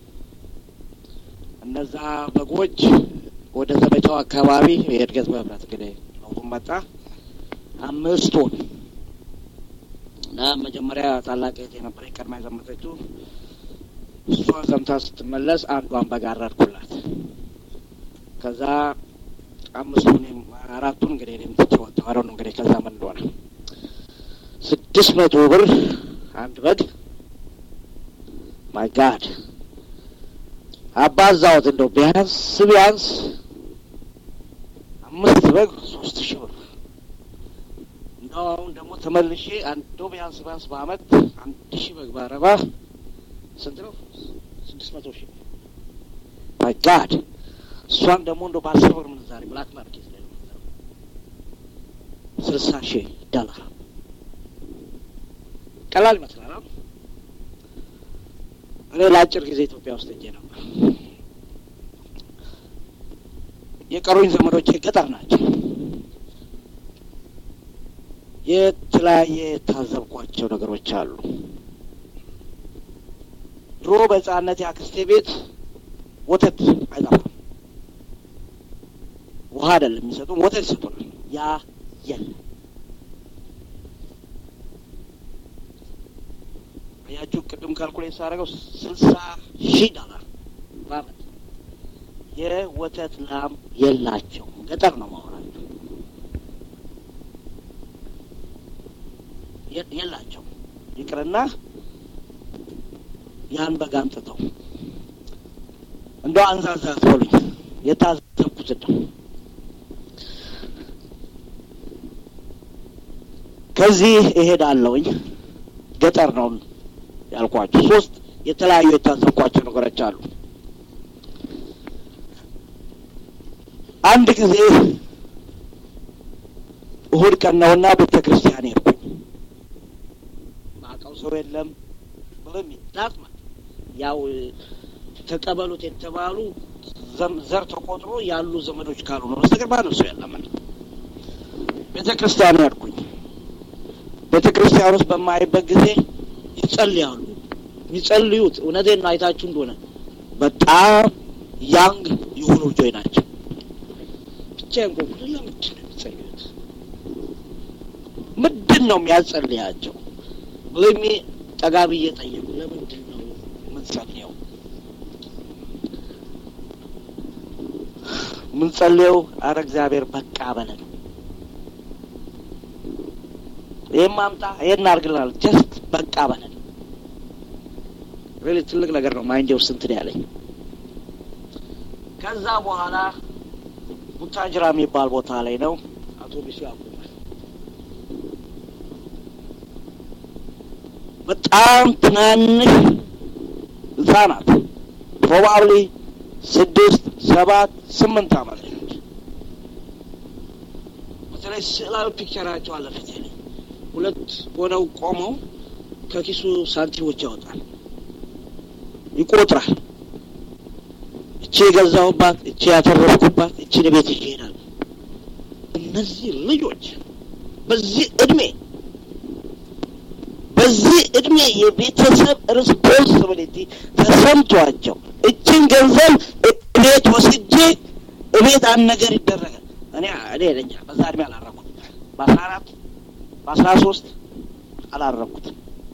እነዛ በጎች ወደ ዘመቻው አካባቢ የእድገት በህብረት እንግዲህ ለውጡም መጣ አምስት ቶን እና መጀመሪያ ታላቅ እህቴ የነበረ ቀድማ የዘመተችው እሷ ዘምታ ስትመለስ አንዷን በግ አረድኩላት። ከዛ አምስቱን አራቱን እንግዲህ እኔም ትቼ ወጣሁ። አረ ነው እንግዲህ ከዛ ምን እንደሆነ ስድስት መቶ ብር አንድ በግ ማይ ጋድ አባዛሁት። እንደው ቢያንስ ቢያንስ አምስት በግ ሶስት ሺህ ብር እንደው አሁን ደግሞ ተመልሼ አንዶ ቢያንስ ቢያንስ በአመት አንድ ሺህ በግ ባረባ ስንት ነው? ስድስት መቶ ሺህ ማይ ጋድ እሷን ደግሞ እንደው በአስር ብር ምንዛሬ ብላክ ማርኬት ላይ ነው ስልሳ ሺህ ዶላር ቀላል ይመስላል። እኔ ለአጭር ጊዜ ኢትዮጵያ ውስጥ እጄ ነበር። የቀሩኝ ዘመዶቼ ገጠር ናቸው። የተለያየ የታዘብኳቸው ነገሮች አሉ። ድሮ በሕፃንነት የአክስቴ ቤት ወተት አይጠፋም። ውሃ አይደለም የሚሰጡን፣ ወተት ይሰጡናል። ያ የለም። ያችሁ ቅድም ካልኩሌት ሳደርገው ስልሳ ሺህ ዶላር በአመት የወተት ላም የላቸው። ገጠር ነው ማወራቸው የላቸው። ይቅርና ያን በግ አምጥተው እንደው አንዛዛ ትበሉኝ የታዘብኩት ነው። ከዚህ እሄዳለሁኝ ገጠር ነው ያልኳቸው ሶስት የተለያዩ የታዘብኳቸው ነገሮች አሉ። አንድ ጊዜ እሁድ እሑድ ቀን ነውና ቤተ ክርስቲያን ሄድኩኝ። ማውቀው ሰው የለም ብሎም ዳትማ ያው ተቀበሉት የተባሉ ዘር ተቆጥሮ ያሉ ዘመዶች ካሉ ነው በስተቀር ማንም ሰው የለም። ቤተ ክርስቲያን ሄድኩኝ። ቤተ ክርስቲያን ውስጥ በማይበት ጊዜ ይጸልያሉ። የሚጸልዩት እውነቴን ነው አይታችሁ እንደሆነ በጣም ያንግ የሆኑ ልጆች ናቸው። ብቻ እንቆቁ ለምንድን ነው የሚጸልዩት? ምንድን ነው የሚያጸልያቸው? ወይም ጠጋ ብዬ ጠየቁ። ለምንድን ነው የምንጸልየው? የምንጸልየው አረ እግዚአብሔር በቃ በለን፣ ይህም አምጣ ይህን አድርግልናል፣ ጀስት በቃ በለን። ሪሊ ትልቅ ነገር ነው። ማይንዴ ውስጥ እንትን ያለኝ ከዛ በኋላ ቡታጅራ የሚባል ቦታ ላይ ነው አውቶቡሱ ያቆማል። በጣም ትናንሽ ህጻናት ፕሮባብሊ ስድስት ሰባት ስምንት አመት ልጆች በተለይ ስዕላዊ ፒክቸራቸው አለ ፊቴ ላይ ሁለት ሆነው ቆመው ከኪሱ ሳንቲሞች ያወጣል፣ ይቆጥራል። እቺ የገዛሁባት፣ እቺ ያተረፍኩባት፣ እቺን ቤት ይዤ እሄዳለሁ። እነዚህ ልጆች በዚህ እድሜ በዚህ እድሜ የቤተሰብ ሪስፖንሲቢሊቲ ተሰምቷቸው እችን ገንዘብ እቤት ወስጄ እቤት አንድ ነገር ይደረጋል። እኔ እኔ ለኛ በዛ እድሜ አላረኩት። በአስራ አራት በአስራ ሶስት አላረኩት።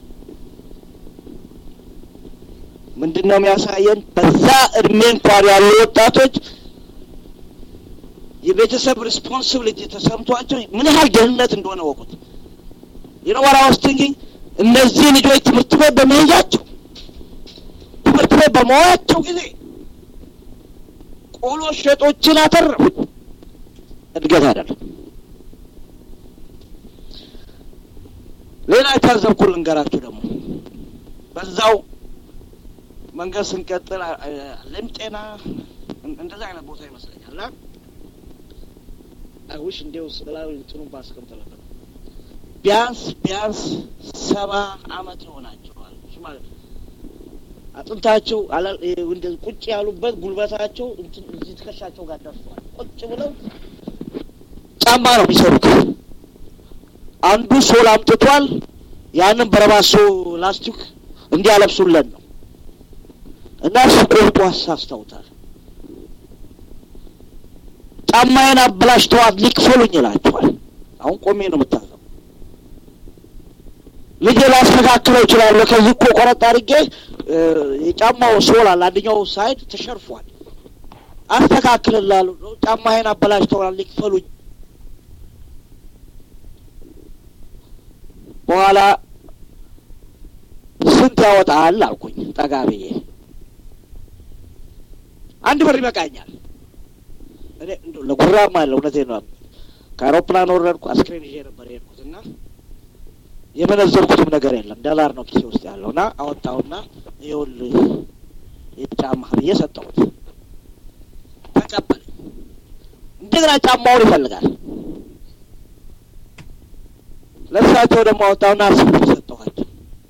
ምንድን ነው የሚያሳየን? በዛ እድሜ እንኳን ያሉ ወጣቶች የቤተሰብ ሪስፖንሲቢሊቲ ተሰምቷቸው ምን ያህል ደህንነት እንደሆነ ወቁት። የነወራ ውስጥ እንግዲህ እነዚህ ልጆች ትምህርት ቤት በመሄጃቸው ትምህርት ቤት በመዋያቸው ጊዜ ቆሎ ሸጦችን አተረፉ። እድገት አይደለም። ሌላ የታዘብኩ ልንገራችሁ ደግሞ በዛው መንገድ ስንቀጥል ለም ጤና እንደዛ አይነት ቦታ ይመስለኛል እና አይውሽ እንዲው ስላዊ እንትኑን ባስቀምጥለበት ቢያንስ ቢያንስ ሰባ አመት ይሆናቸዋል ማለት ነው። አጥንታቸው ቁጭ ያሉበት ጉልበታቸው እዚህ ትከሻቸው ጋር ደርሰዋል። ቁጭ ብለው ጫማ ነው የሚሰሩት። አንዱ ሶል አምጥቷል። ያንን በረባሶ ላስቲክ እንዲያለብሱለን ነው እና እሱ ቆርጦ አሳስተውታል። ጫማዬን አበላሽተዋት ሊክፈሉኝ ይላቸዋል። አሁን ቆሜ ነው የምታዘው። ልጄ ላስተካክለው እችላለሁ። ከዚህ እኮ ቆረጥ አድርጌ የጫማው ሶል አለ አንደኛው ሳይድ ተሸርፏል። አስተካክልላለሁ። ጫማዬን አበላሽተዋል ሊክፈሉኝ። ስንት ያወጣል አልኩኝ ጠጋ ብዬ። አንድ ብር ይበቃኛል። እኔ እንደው ለጉራም አለ እውነቴን ነው። ከአውሮፕላን ወረድኩ። አስክሬን ይዤ ነበር የሄድኩት እና የመነዘርኩትም ነገር የለም ዶላር ነው ኪሴ ውስጥ ያለው እና አወጣውና ይኸውልህ የጫማ ብዬ ሰጠሁት። ተቀበለኝ። እንደገና ጫማውን ይፈልጋል። ለእሳቸው ደግሞ አወጣውና አስር ብር ሰጠኋቸው።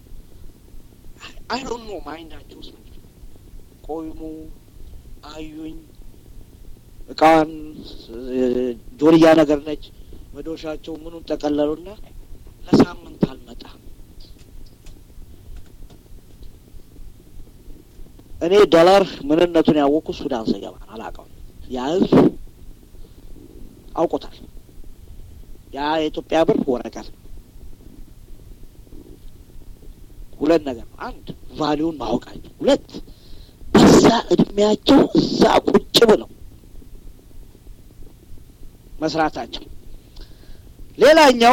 አይ ዶንት ኖ ማይንዳቸው ውስጥ ምንድን ነው ቆይሙ አዩኝ። እቃዋን ጆርያ ነገር ነች። መዶሻቸው ምኑን ጠቀለሉና ለሳምንት አልመጣም። እኔ ዶላር ምንነቱን ያወቅኩ ሱዳን ስገባ አላውቀውም። ያ ህዝብ አውቆታል። ያ የኢትዮጵያ ብር ወረቀት ነው። ሁለት ነገር ነው። አንድ ቫሊዩን ማወቃቸው፣ ሁለት በዛ እድሜያቸው እዛ ቁጭ ብለው መስራታቸው። ሌላኛው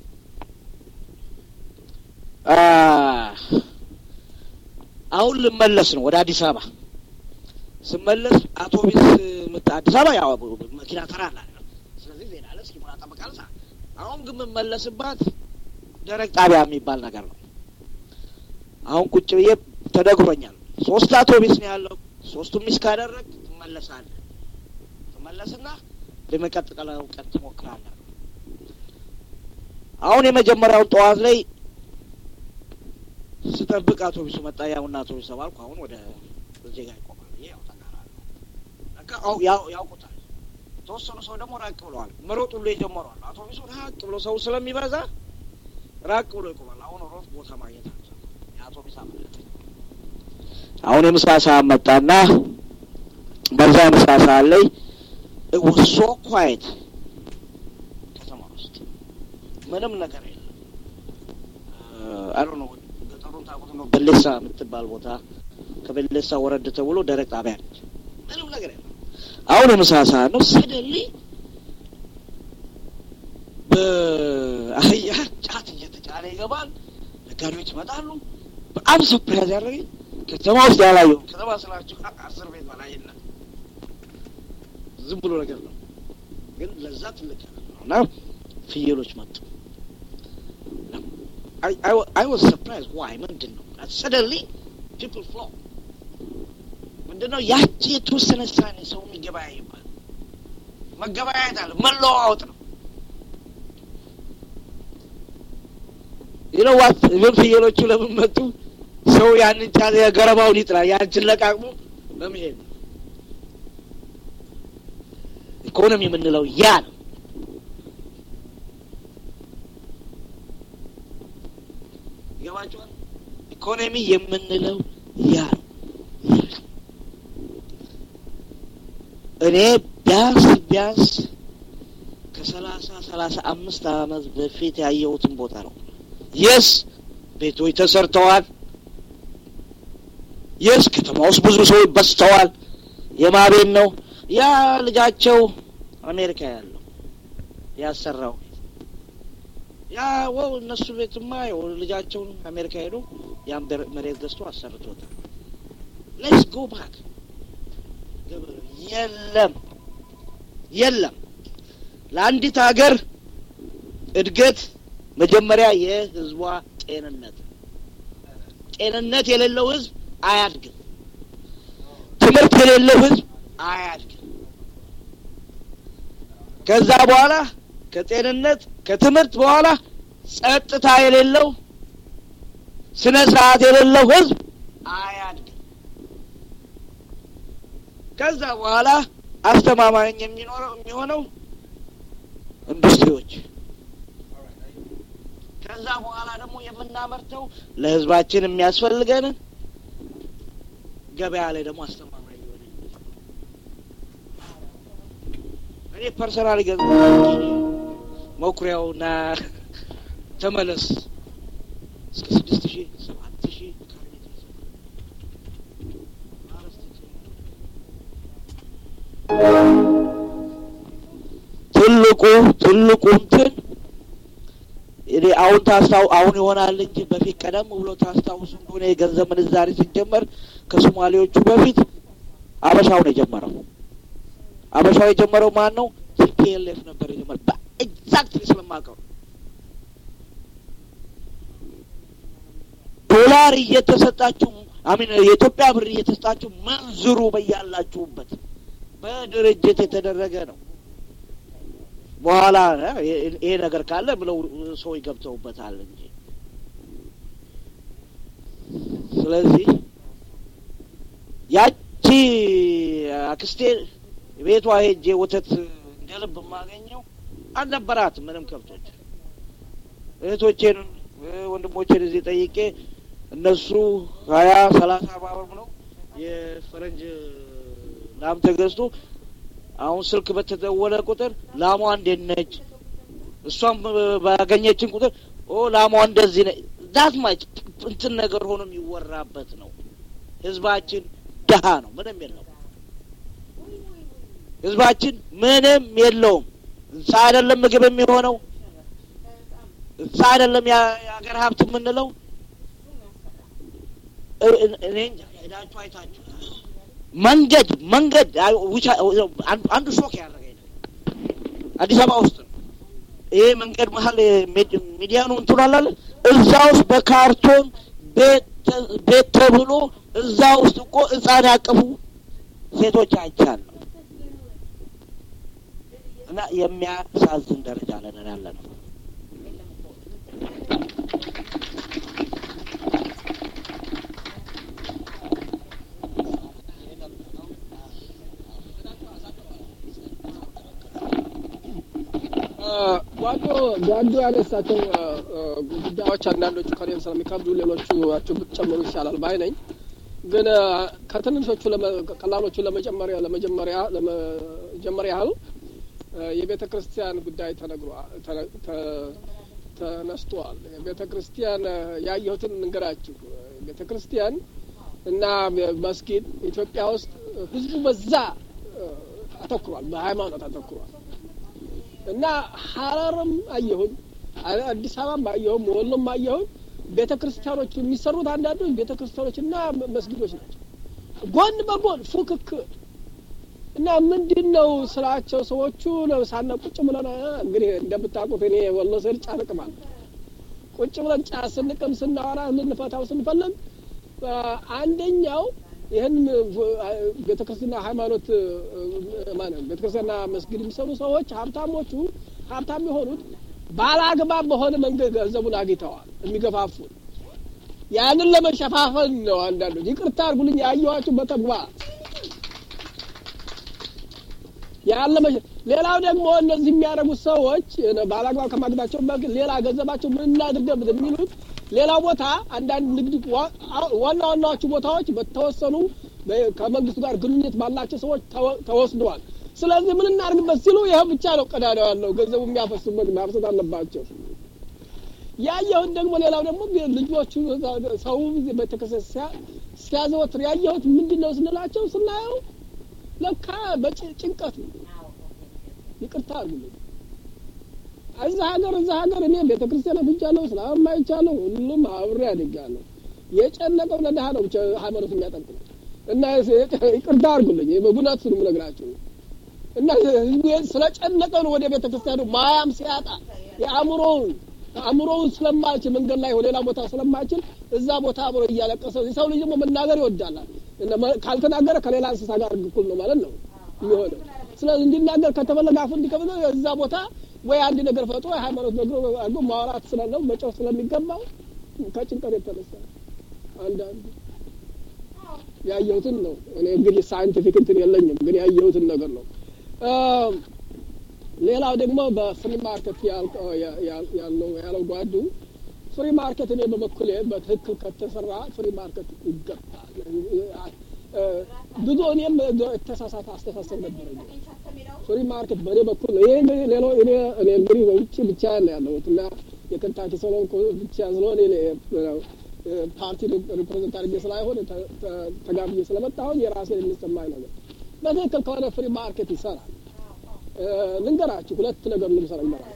አሁን ልመለስ ነው ወደ አዲስ አበባ ስመለስ አውቶቢስ ምት አዲስ አበባ ያው መኪና ተራ አለ። ስለዚህ ዜና አለ እስኪሞላ ጠብቃል። አሁን ግን የምመለስባት ደረቅ ጣቢያ የሚባል ነገር ነው። አሁን ቁጭ ብዬ ተነግሮኛል። ሶስት አውቶቢስ ነው ያለው። ሶስቱም ሚስ ካደረግ ትመለሳለህ። ትመለስና ለመቀጥቀለው ቀን ትሞክራለህ። አሁን የመጀመሪያውን ጠዋት ላይ ስጠብቅ አውቶቡሱ መጣ። ያውና አውቶቡስ ተባልኩ። አሁን ወደ እዚህ ጋር ይቆማል። ይሄ ያው ተቃራኒ በቃ አው- ያው- ያውቁታል። የተወሰኑ ሰው ደግሞ ራቅ ብለዋል። መሮጥ ሁሉ የጀመረዋል። አውቶቡሱ ራቅ ብሎ ሰው ስለሚበዛ ራቅ ብሎ ይቆማል። አሁን ሮጥ ቦታ ማግኘት አልቻልኩም። የአውቶቡስ አመለጠኝ። አሁን የምሳ ሰዓት መጣና በዛ የምሳ ሰዓት ላይ it was so quiet ከተማ ውስጥ ምንም ነገር የለም። አይ ዶንት ኖ ገጠሩን ታውቁት ነው። በሌሳ የምትባል ቦታ ከበሌሳ ወረድ ተብሎ ደረቅ ጣቢያ ነች። ምንም ነገር የለም። አሁን የምሳ ሰዓት ነው። ሰደሊ በአህያ ጫት እየተጫነ ይገባል። ነጋዴዎች ይመጣሉ። በጣም ሰርፕራይዝ ያደረገኝ ከተማ ውስጥ ያላየው ከተማ ስላችሁ አስር ቤት በላይ የለም። ዝም ብሎ ነገር ነው፣ ግን ለዛ ትልቅ ነገር ነው እና ፍየሎች መጡ። አይ ዋዝ ሰርፕራይዝ ዋይ ምንድን ነው ሰደንሊ ፒፕል ፍሎ ምንድን ነው ያቺ የተወሰነ ሳኔ ሰው የሚገበያይባል መገበያየት አለ መለዋወጥ ነው። ይነዋት ምን ፍየሎቹ ለምን መጡ? ሰው ያንን ጫ ገረባውን ይጥላል። ያንችን ለቃቅሞ ለመሄድ ነው። ኢኮኖሚ የምንለው ያ ነው። ይገባችኋል? ኢኮኖሚ የምንለው ያ ነው። እኔ ቢያንስ ቢያንስ ከሰላሳ ሰላሳ አምስት አመት በፊት ያየሁትን ቦታ ነው። የስ ቤቶች ተሰርተዋል። የስ ከተማ ውስጥ ብዙ ሰዎች በዝተዋል። የማቤን ነው ያ ልጃቸው አሜሪካ ያለው ያሰራው ቤት ያ ወው እነሱ ቤትማ ያው ልጃቸውን አሜሪካ ሄዶ ያን በር- መሬት ገዝቶ አሰርቶታል። ሌትስ ጎ ባክ የለም የለም። ለአንዲት ሀገር እድገት መጀመሪያ የህዝቧ ጤንነት ጤንነት የሌለው ህዝብ አያድግም። ትምህርት የሌለው ህዝብ አያድግም። ከዛ በኋላ ከጤንነት ከትምህርት በኋላ ጸጥታ የሌለው ስነ ስርዓት የሌለው ህዝብ አያድግም። ከዛ በኋላ አስተማማኝ የሚኖረው የሚሆነው ኢንዱስትሪዎች ከዛ በኋላ ደግሞ የምናመርተው ለህዝባችን የሚያስፈልገንን ገበያ ላይ ደግሞ አስተማማኝ የሆነ እኔ ፐርሰናል ገ መኩሪያውና ተመለስ እስከ ስድስት ሺህ ሰባት ሺህ ካሬ ሜትር ትልቁ ትልቁ እንትን እኔ አሁን ታስታው አሁን ይሆናል እንጂ በፊት ቀደም ብሎ ታስታውሱ እንደሆነ የገንዘብ ምንዛሬ ሲጀመር ከሶማሌዎቹ በፊት አበሻው ነው የጀመረው። አበሻው የጀመረው ማን ነው? ቲፒኤልኤፍ ነበር የጀመረው። በኤግዛክትሊ ስለማውቀው ዶላር እየተሰጣችሁ አሚን የኢትዮጵያ ብር እየተሰጣችሁ መንዝሩ በያላችሁበት በድርጅት የተደረገ ነው። በኋላ ይሄ ነገር ካለ ብለው ሰዎች ገብተውበታል እንጂ ስለዚህ ያቺ አክስቴ ቤቷ ሄጄ ወተት እንደ ልብ የማገኘው አልነበራትም ምንም ከብቶች። እህቶቼን ወንድሞቼን እዚህ ጠይቄ እነሱ ሀያ ሰላሳ ባበር ብለው የፈረንጅ ላም ተገዝቶ አሁን ስልክ በተደወለ ቁጥር ላሟ እንዴት ነች? እሷም ባገኘችን ቁጥር ኦ ላሟ እንደዚህ ነ ዳት ማች እንትን ነገር ሆኖ የሚወራበት ነው። ህዝባችን ድሀ ነው፣ ምንም የለውም። ህዝባችን ምንም የለውም። እንስሳ አይደለም ምግብ የሚሆነው እንስሳ አይደለም የሀገር ሀብት የምንለው። እኔ እንጃ ሄዳችሁ አይታችሁ መንገድ መንገድ አንዱ ሾክ ያደረገኝ አዲስ አበባ ውስጥ ነው። ይሄ መንገድ መሀል ሚዲያኑ እንትን አላለ እዛ ውስጥ በካርቶን ቤት ተብሎ እዛ ውስጥ እኮ ህጻን ያቀፉ ሴቶች አይቻለሁ። እና የሚያሳዝን ደረጃ ላይ ነን ያለ ነው። ጓዶ ጓዶ ያነሳቸው ጉዳዮች አንዳንዶቹ ከኔም ስለሚከብዱ ሌሎቹ ብትጨምሩ ይሻላል ባይ ነኝ። ግን ከትንሾቹ ቀላሎቹ ለመጀመሪያ ለመጀመሪያ ለመጀመሪያ ያህል የቤተ ክርስቲያን ጉዳይ ተነግሯል ተነስቷል። ቤተ ክርስቲያን ያየሁትን እንገራችሁ። ቤተ ክርስቲያን እና መስጊድ ኢትዮጵያ ውስጥ ህዝቡ በዛ አተኩሯል፣ በሃይማኖት አተኩሯል። እና ሀረርም አየሁኝ፣ አዲስ አበባም አየሁም፣ ወሎም አየሁኝ። ቤተ ክርስቲያኖች የሚሰሩት አንዳንዶች ቤተ ክርስቲያኖች እና መስጊዶች ናቸው፣ ጎን በጎን ፉክክር እና ምንድን ነው ስራቸው? ሰዎቹ ሳና ቁጭ ብለን እንግዲህ እንደምታውቁት እኔ ወሎ ስሄድ ጫት እቅማለሁ። ቁጭ ብለን ጫት ስንቅም ስናወራ ልንፈታው ስንፈልግ አንደኛው ይህን ቤተ ክርስትና ሃይማኖት ማለት ቤተ ክርስትና መስጊድ የሚሰሩ ሰዎች ሀብታሞቹ ሀብታም የሆኑት ባላግባብ በሆነ መንገድ ገንዘቡን አግኝተዋል የሚገፋፉን ያንን ለመሸፋፈል ነው። አንዳንዶች ይቅርታ አድርጉልኝ ያየኋችሁ በተግባር ያለ ሌላው ደግሞ እነዚህ የሚያደርጉት ሰዎች ባላግባብ ከማግኘታቸው በፊት ሌላ ገንዘባቸው ምን እናድርገበት የሚሉት ሌላው ቦታ አንዳንድ ንግድ ዋና ዋናዎቹ ቦታዎች በተወሰኑ ከመንግስቱ ጋር ግንኙነት ባላቸው ሰዎች ተወስደዋል። ስለዚህ ምን እናድርግበት ሲሉ ይህ ብቻ ነው ቀዳዳው ያለው ገንዘቡ የሚያፈሱበት ማፍሰት አለባቸው። ያየሁት ደግሞ ሌላው ደግሞ ልጆቹ ሰው ቤተክርስቲያን ሲያዘወትር ያየሁት ምንድን ነው ስንላቸው ስናየው ለካ በጭንቀት ነው። ይቅርታ አድርጉልኝ። እዛ ሀገር እዛ ሀገር እኔ ቤተ ክርስቲያን አፍጃለሁ፣ እስላም አይቻለሁ፣ ሁሉም አብሬ አድጋለሁ። የጨነቀው ለድሀ ነው ብቻ ሃይማኖት የሚያጠንቅ ነው እና ይቅርታ አድርጉልኝ በጉናት ስንም ነግራችሁ እና ህዝቡ ስለጨነቀው ነው ወደ ቤተ ክርስቲያኑ ማያም ሲያጣ የአእምሮውን አእምሮውን ስለማይችል መንገድ ላይ ሌላ ቦታ ስለማይችል እዛ ቦታ አብሮ እያለቀሰ የሰው ልጅ ደግሞ መናገር ይወዳላል። ካልተናገረ ከሌላ እንስሳ ጋር እኩል ነው ማለት ነው የሚሆነው። ስለዚህ እንዲናገር ከተፈለገ አፉ እንዲከፍት እዛ ቦታ ወይ አንድ ነገር ፈጥሮ የሃይማኖት ነገር አድርጎ ማውራት ስላለው መጫወት ስለሚገባው ከጭንቀት የተነሳ አንዳንዱ ያየሁትን ነው። እኔ እንግዲህ ሳይንቲፊክ እንትን የለኝም፣ ግን ያየሁትን ነገር ነው። ሌላው ደግሞ በፍሪ ማርኬት ያለው ያለው ጓዱ ፍሪ ማርኬት እኔ በበኩሌ በትክክል ከተሰራ ፍሪ ማርኬት ይገባል። ብዙ እኔም የተሳሳተ አስተሳሰብ ነበረኝ። ፍሪ ማርኬት በእኔ በኩል ይሄ ሌሎ እኔ እኔ እንግዲህ በውጭ ብቻ ነው ያለሁት እና የከንታኪ ሰሎን ብቻ ስለሆነ ፓርቲ ሪፕሬዘንት አድርጌ ስላይሆን ተጋብዬ ስለመጣሁኝ የራሴን የሚሰማኝ ነገር በትክክል ከሆነ ፍሪ ማርኬት ይሰራል። ልንገራችሁ ሁለት ነገር ልምሰራ ይመራል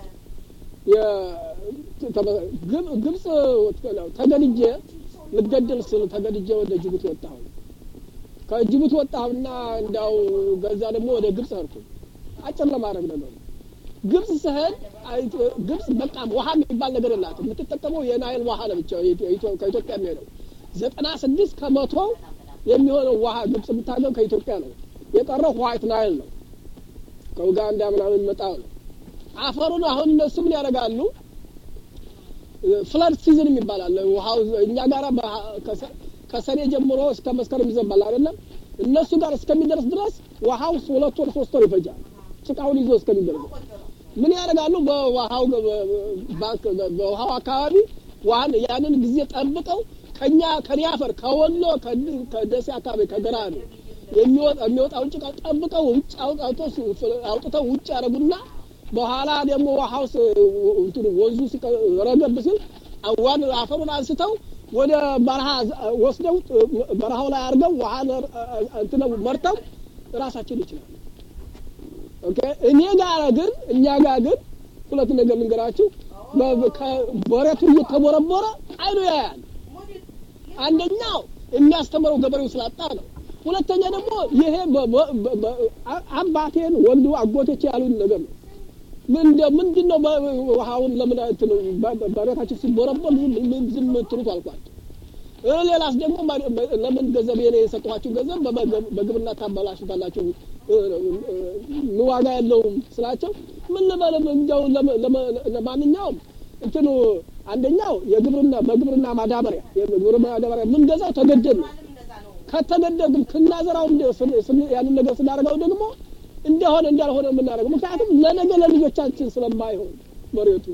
ግብጽ ተገድጄ ልገደል ስል ተገድጄ ወደ ጅቡቲ ወጣሁ። ከጅቡቲ ወጣሁና እንዲያው ገዛ ደግሞ ወደ ግብጽ ሄድኩ። አጭር ለማድረግ ነገር ግብጽ ስሄድ ግብጽ በቃ ውሃ የሚባል ነገር የላትም። የምትጠቀመው የናይል ውሃ ነው ብቻ ከኢትዮጵያ የሚሄደው ዘጠና ስድስት ከመቶ የሚሆነው ውሃ ግብጽ የምታገው ከኢትዮጵያ ነው። የቀረው ዋይት ናይል ነው። ከኡጋንዳ ምናምን የሚመጣው ነው። አፈሩን አሁን እነሱ ምን ያደርጋሉ? ፍለድ ሲዝን የሚባላል ውሃው እኛ ጋር ከሰኔ ጀምሮ እስከ መስከረም ይዘንባል አይደለም። እነሱ ጋር እስከሚደርስ ድረስ ውሃው ሁለት ወር ሶስት ወር ይፈጃል። ጭቃውን ይዞ እስከሚደርስ ምን ያደርጋሉ? በውሃው ባንክ በውሃው አካባቢ ዋን ያንን ጊዜ ጠብቀው ከኛ ከኔ አፈር ከወሎ ከደሴ አካባቢ ከገራዶ የሚወጣውን ጭቃ ጠብቀው ውጭ አውጥተው ውጭ ያደረጉና በኋላ ደግሞ ውሃው እንትኑ ወንዙ ረገብ ሲል ዋን አፈሩን አንስተው ወደ በረሃ ወስደው በረሃው ላይ አድርገው ውሃ እንትን መርተው ራሳችን ይችላል። ኦኬ እኔ ጋር ግን እኛ ጋር ግን ሁለት ነገር ልንገራችሁ። በሬቱ እየተቦረቦረ አይኑ ያያል። አንደኛው የሚያስተምረው ገበሬው ስላጣ ነው። ሁለተኛ ደግሞ ይሄ አባቴን ወንዱ አጎቶቼ ያሉን ነገር ነው። ምንድን ነው ውሃውን ለምን በሬታችን ሲቦረቦር ዝም ትሉት አልኳቸው። ሌላስ ደግሞ ለምን ገንዘብ የኔ የሰጠኋችሁ ገንዘብ በግብርና ታበላሹታላችሁ ዋጋ የለውም ስላቸው ምን ልበልም እንዲያው ለማንኛውም እንትኑ አንደኛው የግብርና በግብርና ማዳበሪያ የግብርና ማዳበሪያ የምንገዛው ተገደድ ነው። ከተገደድ ክናዘራው ያንን ነገር ስናደርገው ደግሞ እንደሆነ እንዳልሆነ የምናደርገው ምክንያቱም ለነገ ለልጆቻችን ስለማይሆን መሬቱ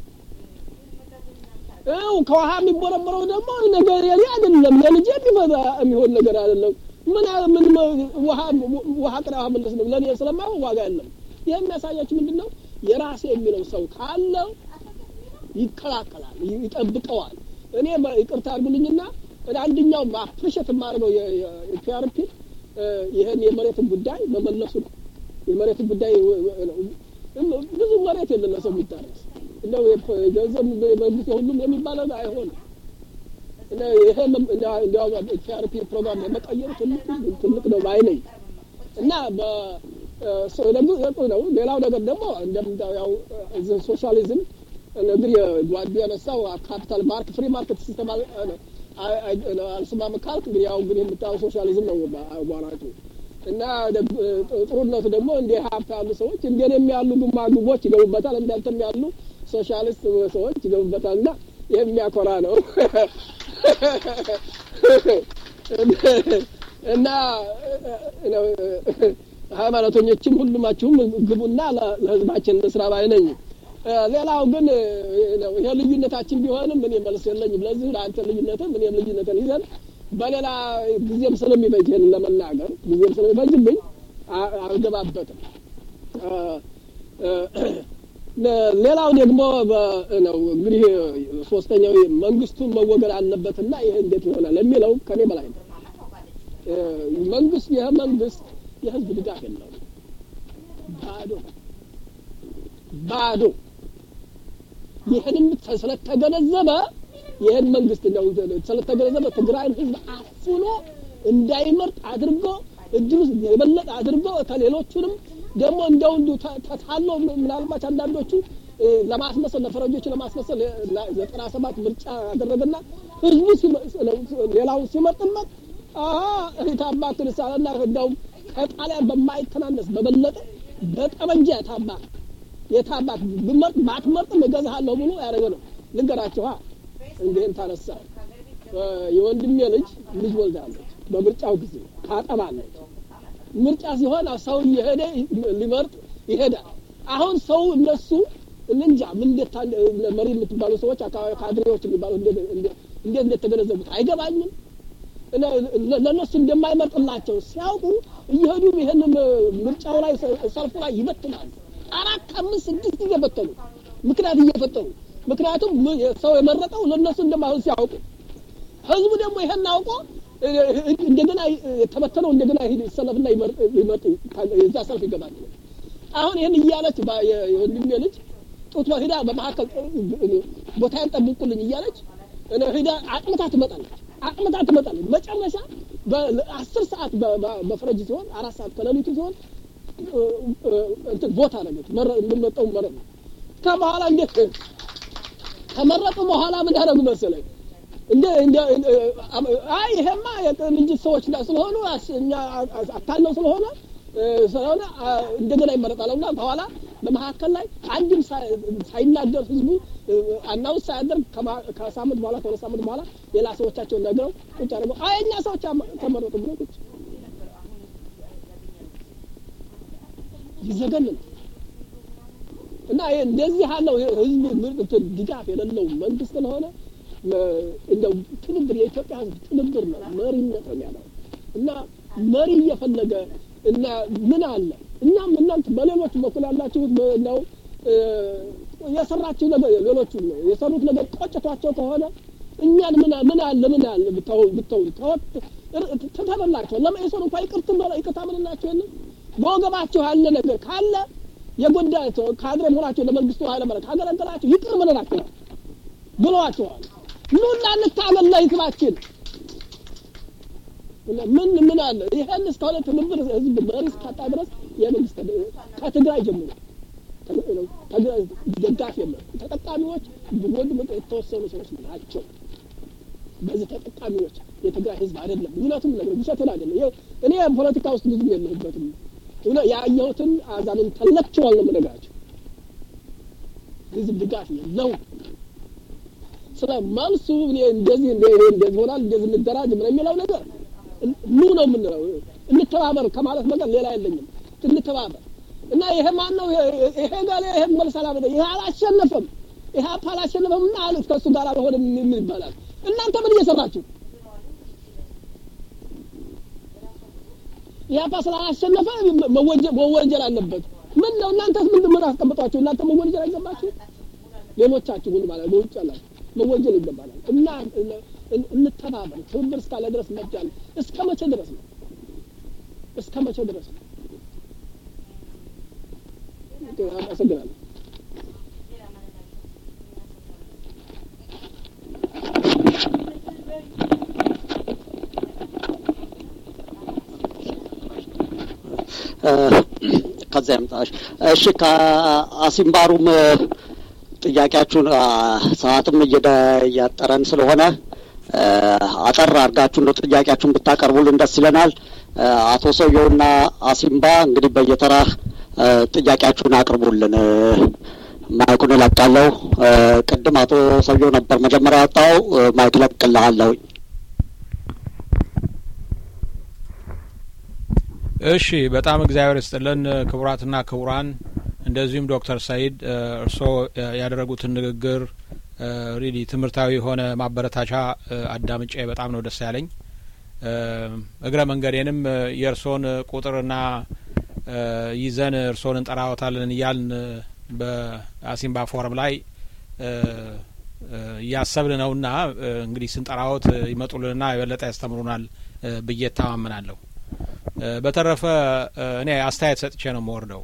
ው ከውሃ የሚቦረቦረው ደግሞ ነገር የኔ አይደለም ለልጄ የሚፈዛ የሚሆን ነገር አይደለም ምን ምን ውሃ ውሃ ቅዳ ውሃ መለስ ነው ለእኔ ስለማይሆን ዋጋ የለም ይህ የሚያሳያችሁ ምንድን ነው የራሴ የሚለው ሰው ካለው ይከላከላል ይጠብቀዋል እኔ ይቅርታ አድርጉልኝና አንደኛው አፕሪሼት የማደርገው የፒአርፒ ይህን የመሬትን ጉዳይ መመለሱ ነው የመሬትን ጉዳይ ብዙ መሬት የለም ለሰው የሚታረስ እንደው ገንዘብ መንግስት የሁሉም የሚባለው አይሆንም ይሄ እንዲያውም ፒአርፒ ፕሮግራም የመቀየሩ ትልቅ ትልቅ ነው ባይ ነኝ እና ነው ሌላው ነገር ደግሞ እንደምታው ያው ሶሻሊዝም እንግዲህ ጓዱ ያነሳው ካፒታል ማርክ ፍሪ ማርኬት ሲስተም አልስማም ካልክ እንግዲህ ያው እንግዲህ የምታየው ሶሻሊዝም ነው አቧራጩ እና ጥሩነቱ ደግሞ እንደ ሀብት ያሉ ሰዎች እንደኔም ያሉ ጉማጉቦች ይገቡበታል እንዳንተም ያሉ ሶሻሊስት ሰዎች ይገቡበታል እና የሚያኮራ ነው እና ሃይማኖተኞችም ሁሉማችሁም ግቡና ለህዝባችን ስራ ባይ ነኝ ሌላው ግን ይሄ ልዩነታችን ቢሆንም እኔ መልስ የለኝም ለዚህ ለአንተ ልዩነትም እኔም ልዩነትን ይዘን በሌላ ጊዜም ስለሚበጅ ይህን ለመናገር ጊዜም ስለሚበጅብኝ አልገባበትም ሌላው ደግሞ ነው እንግዲህ ሶስተኛው መንግስቱን መወገድ አለበትና ይሄ እንዴት ይሆናል የሚለው ከኔ በላይ ነው መንግስት ይህ መንግስት የህዝብ ድጋፍ የለውም ባዶ ባዶ ይህንም ስለተገነዘበ ይህን መንግስት ነው ስለተገነዘበ ትግራይን ህዝብ አፍኖ እንዳይመርጥ አድርጎ እድሉ የበለጠ አድርጎ ከሌሎቹንም ደግሞ እንደው እንዱ ተታሎ ምናልባት አንዳንዶቹ ለማስመሰል ለፈረንጆች ለማስመሰል ዘጠና ሰባት ምርጫ ያደረገና ህዝቡ ሌላውን ሲመርጥበት እህታማ ክርስቲያንና እንደውም ከጣሊያን በማይተናነስ በበለጠ በጠመንጃ የታባት የታባት ብመርጥ ባትመርጥም እገዛሃለሁ ብሎ ያደረገ ነው ልንገራችሁ እንዲህን ታነሳ የወንድሜ ልጅ ልጅ ወልዳለች በምርጫው ጊዜ ታጠባለች ምርጫ ሲሆን ሰው እየሄደ ሊመርጥ ይሄዳል አሁን ሰው እነሱ እንጃ ምን እንዴት መሪ የምትባሉ ሰዎች አካባቢ ካድሬዎች የሚባሉ እንዴት እንደተገነዘቡት አይገባኝም ለእነሱ እንደማይመርጥላቸው ሲያውቁ እየሄዱ ይህን ምርጫው ላይ ሰልፉ ላይ ይበትናሉ አራት አምስት ስድስት ጊዜ በተኑ ምክንያት እየፈጠሩ ምክንያቱም ሰው የመረጠው ለእነሱ እንደማይሆን ሲያውቁ ህዝቡ ደግሞ ይሄን አውቆ እንደገና የተበተነው እንደገና ይሰለፍና ይመርጥ የዛ ሰልፍ ይገባል አሁን ይህን እያለች የወንድሜ ልጅ ጡት ሂዳ በመካከል ቦታዬን ጠብቁልኝ እያለች ሂዳ አቅምታ ትመጣለች አቅምታ ትመጣለች መጨረሻ በአስር ሰዓት በፈረጅ ሲሆን አራት ሰዓት ከሌሊቱ ሲሆን እንትን ቦታ ነገች የምመጣው መረጥ ከበኋላ እንዴት ከመረጡ በኋላ ምን ያደረጉ መሰለኝ እንደ እንደ አይ ይሄማ የቅንጅት ሰዎች ስለሆኑ እኛ አታለው ስለሆነ ስለሆነ እንደገና ይመረጣልና በኋላ በመካከል ላይ አንድም ሳይናገር ህዝቡ አናውንስ ሳያደርግ ከሳምንት በኋላ ከሁለት ሳምንት በኋላ ሌላ ሰዎቻቸውን ነግረው ቁጭ አድርገው አይ እኛ ሰዎች ተመረጡ ብሎ ቁጭ ይዘገንን እና እንደዚህ ያለው ህዝብ ድጋፍ የሌለው መንግስት ስለሆነ እንደው ትብብር የኢትዮጵያ ህዝብ ትብብር ነው መሪነት ነው ያለው እና መሪ እየፈለገ እና ምን አለ እኛም እናንተ በሌሎች በኩል ያላችሁት ነው የሰራችሁ ነገር ሌሎቹ ነው የሰሩት ነገር ቆጭቷቸው ከሆነ እኛን ምን ምን አለ ምን አለ ብተው ብተው ተወት ተተበላቸው ለመኢሶን እንኳን ይቅርት ይቅርታ ምንላቸው የለም በወገባቸው ያለ ነገር ካለ የጎዳቸው ካድሬ መሆናቸው ለመንግስቱ ኃይለማርያም ካገለገላቸው ይቅር ምንላቸው ብለዋቸዋል ኑና እንታገል ለህዝባችን ምን ምን አለ ይሄን እስከሆነ ትብብር ህዝብ መሪ እስካጣ ድረስ የመንግስት ከትግራይ ጀምሮ ደጋፊ የለም ተጠቃሚዎች ወንድ የተወሰኑ ሰዎች ናቸው በዚህ ተጠቃሚዎች የትግራይ ህዝብ አይደለም ምክንያቱም ነገር ውሸትን አይደለም እኔ ፖለቲካ ውስጥ ብዙ የለሁበትም ያየሁትን አዛንን ተለክቸዋል ነው የምነግራቸው ህዝብ ድጋፍ የለው ስለ መልሱ እንደዚህ እንደዚህ ሆናል እንደዚህ እንደራጅ ምን የሚለው ነገር ኑ ነው የምንለው እንተባበር ከማለት ነገር ሌላ የለኝም እንተባበር እና ይሄ ማን ነው ይሄ ጋር ይሄ መልስ አላበደ ይሄ አላሸነፈም ይሄ አፓ አላሸነፈም እና አሉት ከእሱ ጋር አልሆነ ምን ይባላል እናንተ ምን እየሰራችሁ ኢህአፓ ስላላሸነፈ መወንጀል አለበት ምን ነው እናንተስ ምን ምን አስቀምጧችሁ እናንተ መወንጀል አይገባችሁ ሌሎቻችሁ ግን ማለት በውጭ ያላችሁ መወንጀል ይገባናል እና እንተባበር ትብብር እስካለ ድረስ መጃል እስከ መቼ ድረስ ነው እስከ መቼ ድረስ ነው አመሰግናለሁ ከዚያ ያምጣሽ። እሺ ከአሲምባሩም ጥያቄያችሁን ሰዓትም እያጠረን ስለሆነ አጠር አድርጋችሁ እንደ ጥያቄያችሁን ብታቀርቡልን ደስ ይለናል። አቶ ሰውየውና አሲምባ እንግዲህ በየተራ ጥያቄያችሁን አቅርቡልን። ማይኩን እለቃለሁ። ቅድም አቶ ሰውየው ነበር መጀመሪያ ያወጣው። ማይክ ለቅልሃለሁኝ። እሺ በጣም እግዚአብሔር ይስጥልን ክቡራትና ክቡራን፣ እንደዚሁም ዶክተር ሰይድ እርስዎ ያደረጉትን ንግግር ሪሊ ትምህርታዊ የሆነ ማበረታቻ አዳምጬ በጣም ነው ደስ ያለኝ። እግረ መንገዴንም የእርስዎን ቁጥርና ይዘን እርስዎን እንጠራዎታለን እያልን በአሲምባ ፎረም ላይ እያሰብን ነውና እንግዲህ ስንጠራዎት ይመጡልንና የበለጠ ያስተምሩናል ብዬ እተማመናለሁ። በተረፈ እኔ አስተያየት ሰጥቼ ነው የምወርደው።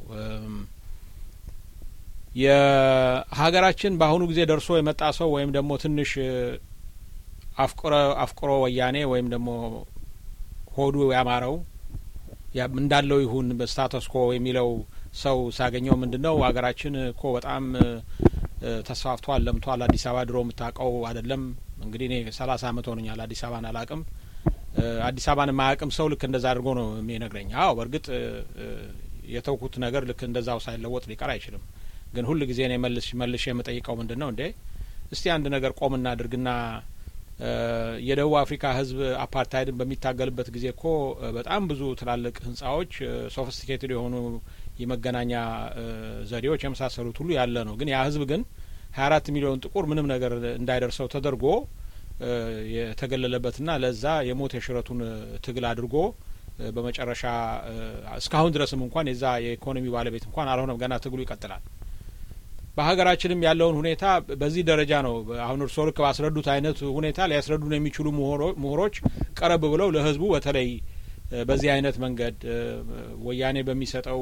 የሀገራችን በአሁኑ ጊዜ ደርሶ የመጣ ሰው ወይም ደግሞ ትንሽ አፍቅሮ አፍቅሮ ወያኔ ወይም ደግሞ ሆዱ ያማረው እንዳለው ይሁን በስታተስ ኮ የሚለው ሰው ሳገኘው ምንድን ነው ሀገራችን እኮ በጣም ተስፋፍቷል፣ ለምቷል። አዲስ አበባ ድሮ የምታውቀው አይደለም። እንግዲህ እኔ ሰላሳ አመት ሆኖኛል አዲስ አበባን አላቅም። አዲስ አበባን የማያውቅም ሰው ልክ እንደዛ አድርጎ ነው የሚነግረኝ። አዎ በእርግጥ የተውኩት ነገር ልክ እንደዛው ሳይለወጥ ሊቀር አይችልም። ግን ሁል ጊዜ እኔ መልሽ መልሼ የምጠይቀው ምንድን ነው እንዴ እስቲ አንድ ነገር ቆም እናድርግና የደቡብ አፍሪካ ሕዝብ አፓርታይድን በሚታገልበት ጊዜ እኮ በጣም ብዙ ትላልቅ ህንጻዎች፣ ሶፊስቲኬትድ የሆኑ የመገናኛ ዘዴዎች የመሳሰሉት ሁሉ ያለ ነው። ግን ያ ሕዝብ ግን ሀያ አራት ሚሊዮን ጥቁር ምንም ነገር እንዳይደርሰው ተደርጎ የተገለለበትና ለዛ የሞት የሽረቱን ትግል አድርጎ በመጨረሻ እስካሁን ድረስም እንኳን የዛ የኢኮኖሚ ባለቤት እንኳን አልሆነም። ገና ትግሉ ይቀጥላል። በሀገራችንም ያለውን ሁኔታ በዚህ ደረጃ ነው። አሁን እርስዎ ልክ ባስረዱት አይነት ሁኔታ ሊያስረዱን የሚችሉ ምሁሮች ቀረብ ብለው ለህዝቡ በተለይ በዚህ አይነት መንገድ ወያኔ በሚሰጠው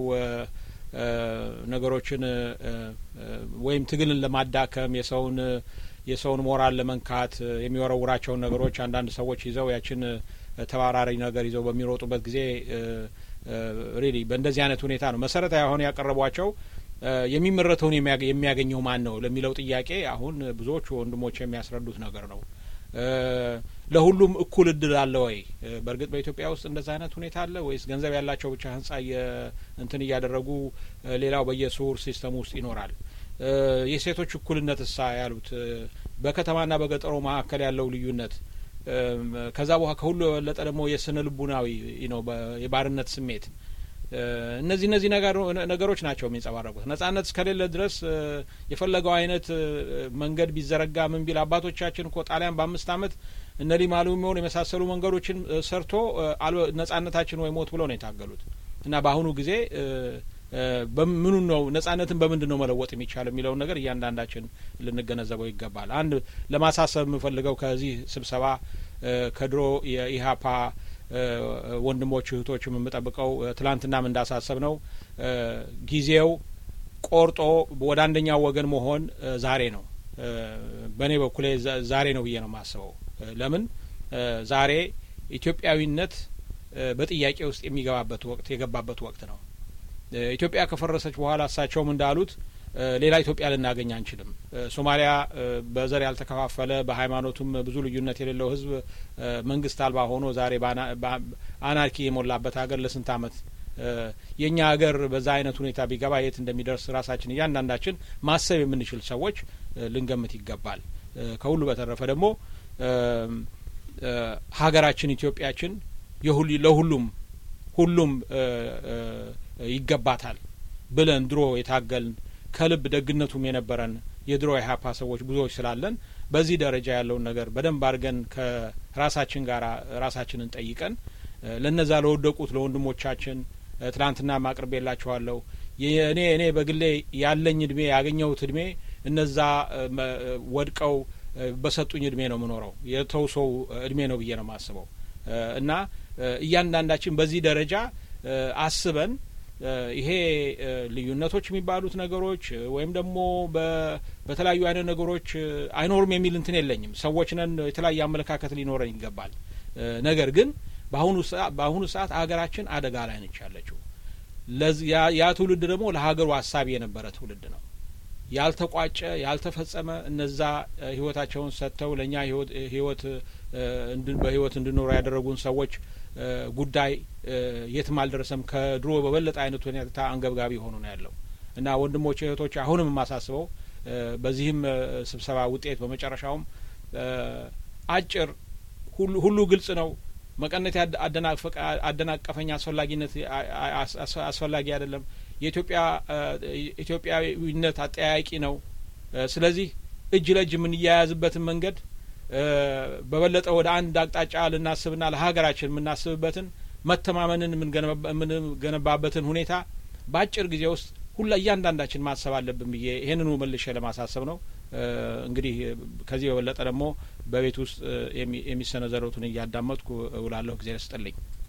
ነገሮችን ወይም ትግልን ለማዳከም የሰውን የሰውን ሞራል ለመንካት የሚወረውራቸውን ነገሮች አንዳንድ ሰዎች ይዘው ያችን ተባራሪ ነገር ይዘው በሚሮጡበት ጊዜ ሪሊ በእንደዚህ አይነት ሁኔታ ነው መሰረታዊ አሁን ያቀረቧቸው የሚመረተውን የሚያገኘው ማን ነው ለሚለው ጥያቄ አሁን ብዙዎቹ ወንድሞች የሚያስረዱት ነገር ነው። ለሁሉም እኩል እድል አለ ወይ? በእርግጥ በኢትዮጵያ ውስጥ እንደዛ አይነት ሁኔታ አለ ወይስ ገንዘብ ያላቸው ብቻ ህንጻ እንትን እያደረጉ ሌላው በየሱር ሲስተም ውስጥ ይኖራል? የሴቶች እኩልነት እሳ ያሉት በከተማና በገጠሮ መካከል ያለው ልዩነት ከዛ በኋላ ከሁሉ የበለጠ ደግሞ የስነ ልቡናዊ ነው የባርነት ስሜት እነዚህ እነዚህ ነገሮች ናቸው የሚንጸባረቁት። ነጻነት እስከሌለ ድረስ የፈለገው አይነት መንገድ ቢዘረጋ ምን ቢል አባቶቻችን እኮ ጣሊያን በአምስት አመት እነ ሊማሉ የሚሆን የመሳሰሉ መንገዶችን ሰርቶ ነጻነታችን ወይ ሞት ብለው ነው የታገሉት እና በአሁኑ ጊዜ በምኑ ነው ነጻነትን በምንድን ነው መለወጥ የሚቻል የሚለውን ነገር እያንዳንዳችን ልንገነዘበው ይገባል። አንድ ለማሳሰብ የምፈልገው ከዚህ ስብሰባ ከድሮ የኢህአፓ ወንድሞች እህቶችም የምጠብቀው ትላንትናም እንዳሳሰብ ነው ጊዜው ቆርጦ ወደ አንደኛው ወገን መሆን ዛሬ ነው። በእኔ በኩሌ ዛሬ ነው ብዬ ነው የማስበው። ለምን ዛሬ ኢትዮጵያዊነት በጥያቄ ውስጥ የሚገባበት ወቅት የገባበት ወቅት ነው። ኢትዮጵያ ከፈረሰች በኋላ እሳቸውም እንዳሉት ሌላ ኢትዮጵያ ልናገኝ አንችልም። ሶማሊያ በዘር ያልተከፋፈለ በሃይማኖቱም ብዙ ልዩነት የሌለው ሕዝብ መንግስት አልባ ሆኖ ዛሬ አናርኪ የሞላበት ሀገር ለስንት አመት የእኛ ሀገር በዛ አይነት ሁኔታ ቢገባ የት እንደሚደርስ ራሳችን እያንዳንዳችን ማሰብ የምንችል ሰዎች ልንገምት ይገባል። ከሁሉ በተረፈ ደግሞ ሀገራችን ኢትዮጵያችን ለሁሉም ሁሉም ይገባታል ብለን ድሮ የታገልን ከልብ ደግነቱም የነበረን የድሮ የሀፓ ሰዎች ብዙዎች ስላለን በዚህ ደረጃ ያለውን ነገር በደንብ አድርገን ከራሳችን ጋር ራሳችንን ጠይቀን ለነዛ ለወደቁት ለወንድሞቻችን ትናንትና ማቅርቤላችኋለሁ። እኔ እኔ በግሌ ያለኝ እድሜ ያገኘሁት እድሜ እነዛ ወድቀው በሰጡኝ እድሜ ነው የምኖረው የተውሰው እድሜ ነው ብዬ ነው የማስበው እና እያንዳንዳችን በዚህ ደረጃ አስበን ይሄ ልዩነቶች የሚባሉት ነገሮች ወይም ደግሞ በተለያዩ አይነት ነገሮች አይኖሩም የሚል እንትን የለኝም። ሰዎች ነን፣ የተለያየ አመለካከት ሊኖረን ይገባል። ነገር ግን በአሁኑ ሰዓት ሀገራችን አደጋ ላይ ነች ያለችው። ያ ትውልድ ደግሞ ለሀገሩ ሀሳቢ የነበረ ትውልድ ነው። ያልተቋጨ ያልተፈጸመ እነዛ ህይወታቸውን ሰጥተው ለእኛ ህይወት በህይወት እንድኖሩ ያደረጉን ሰዎች ጉዳይ የትም አልደረሰም። ከድሮ በበለጠ አይነት ሁኔታ አንገብጋቢ ሆኖ ነው ያለው እና ወንድሞች እህቶች፣ አሁንም የማሳስበው በዚህም ስብሰባ ውጤት በመጨረሻውም አጭር ሁሉ ግልጽ ነው። መቀነት አደናቀፈኝ አስፈላጊነት አስፈላጊ አይደለም። የኢትዮጵያ ኢትዮጵያዊነት አጠያያቂ ነው። ስለዚህ እጅ ለእጅ የምንያያዝበትን መንገድ በበለጠ ወደ አንድ አቅጣጫ ልናስብና ለሀገራችን የምናስብበትን መተማመንን የምንገነባበትን ሁኔታ በአጭር ጊዜ ውስጥ ሁላ እያንዳንዳችን ማሰብ አለብን ብዬ ይህንኑ መልሼ ለማሳሰብ ነው። እንግዲህ ከዚህ በበለጠ ደግሞ በቤት ውስጥ የሚሰነዘሩትን እያዳመጥኩ እውላለሁ። ጊዜ ስጥልኝ።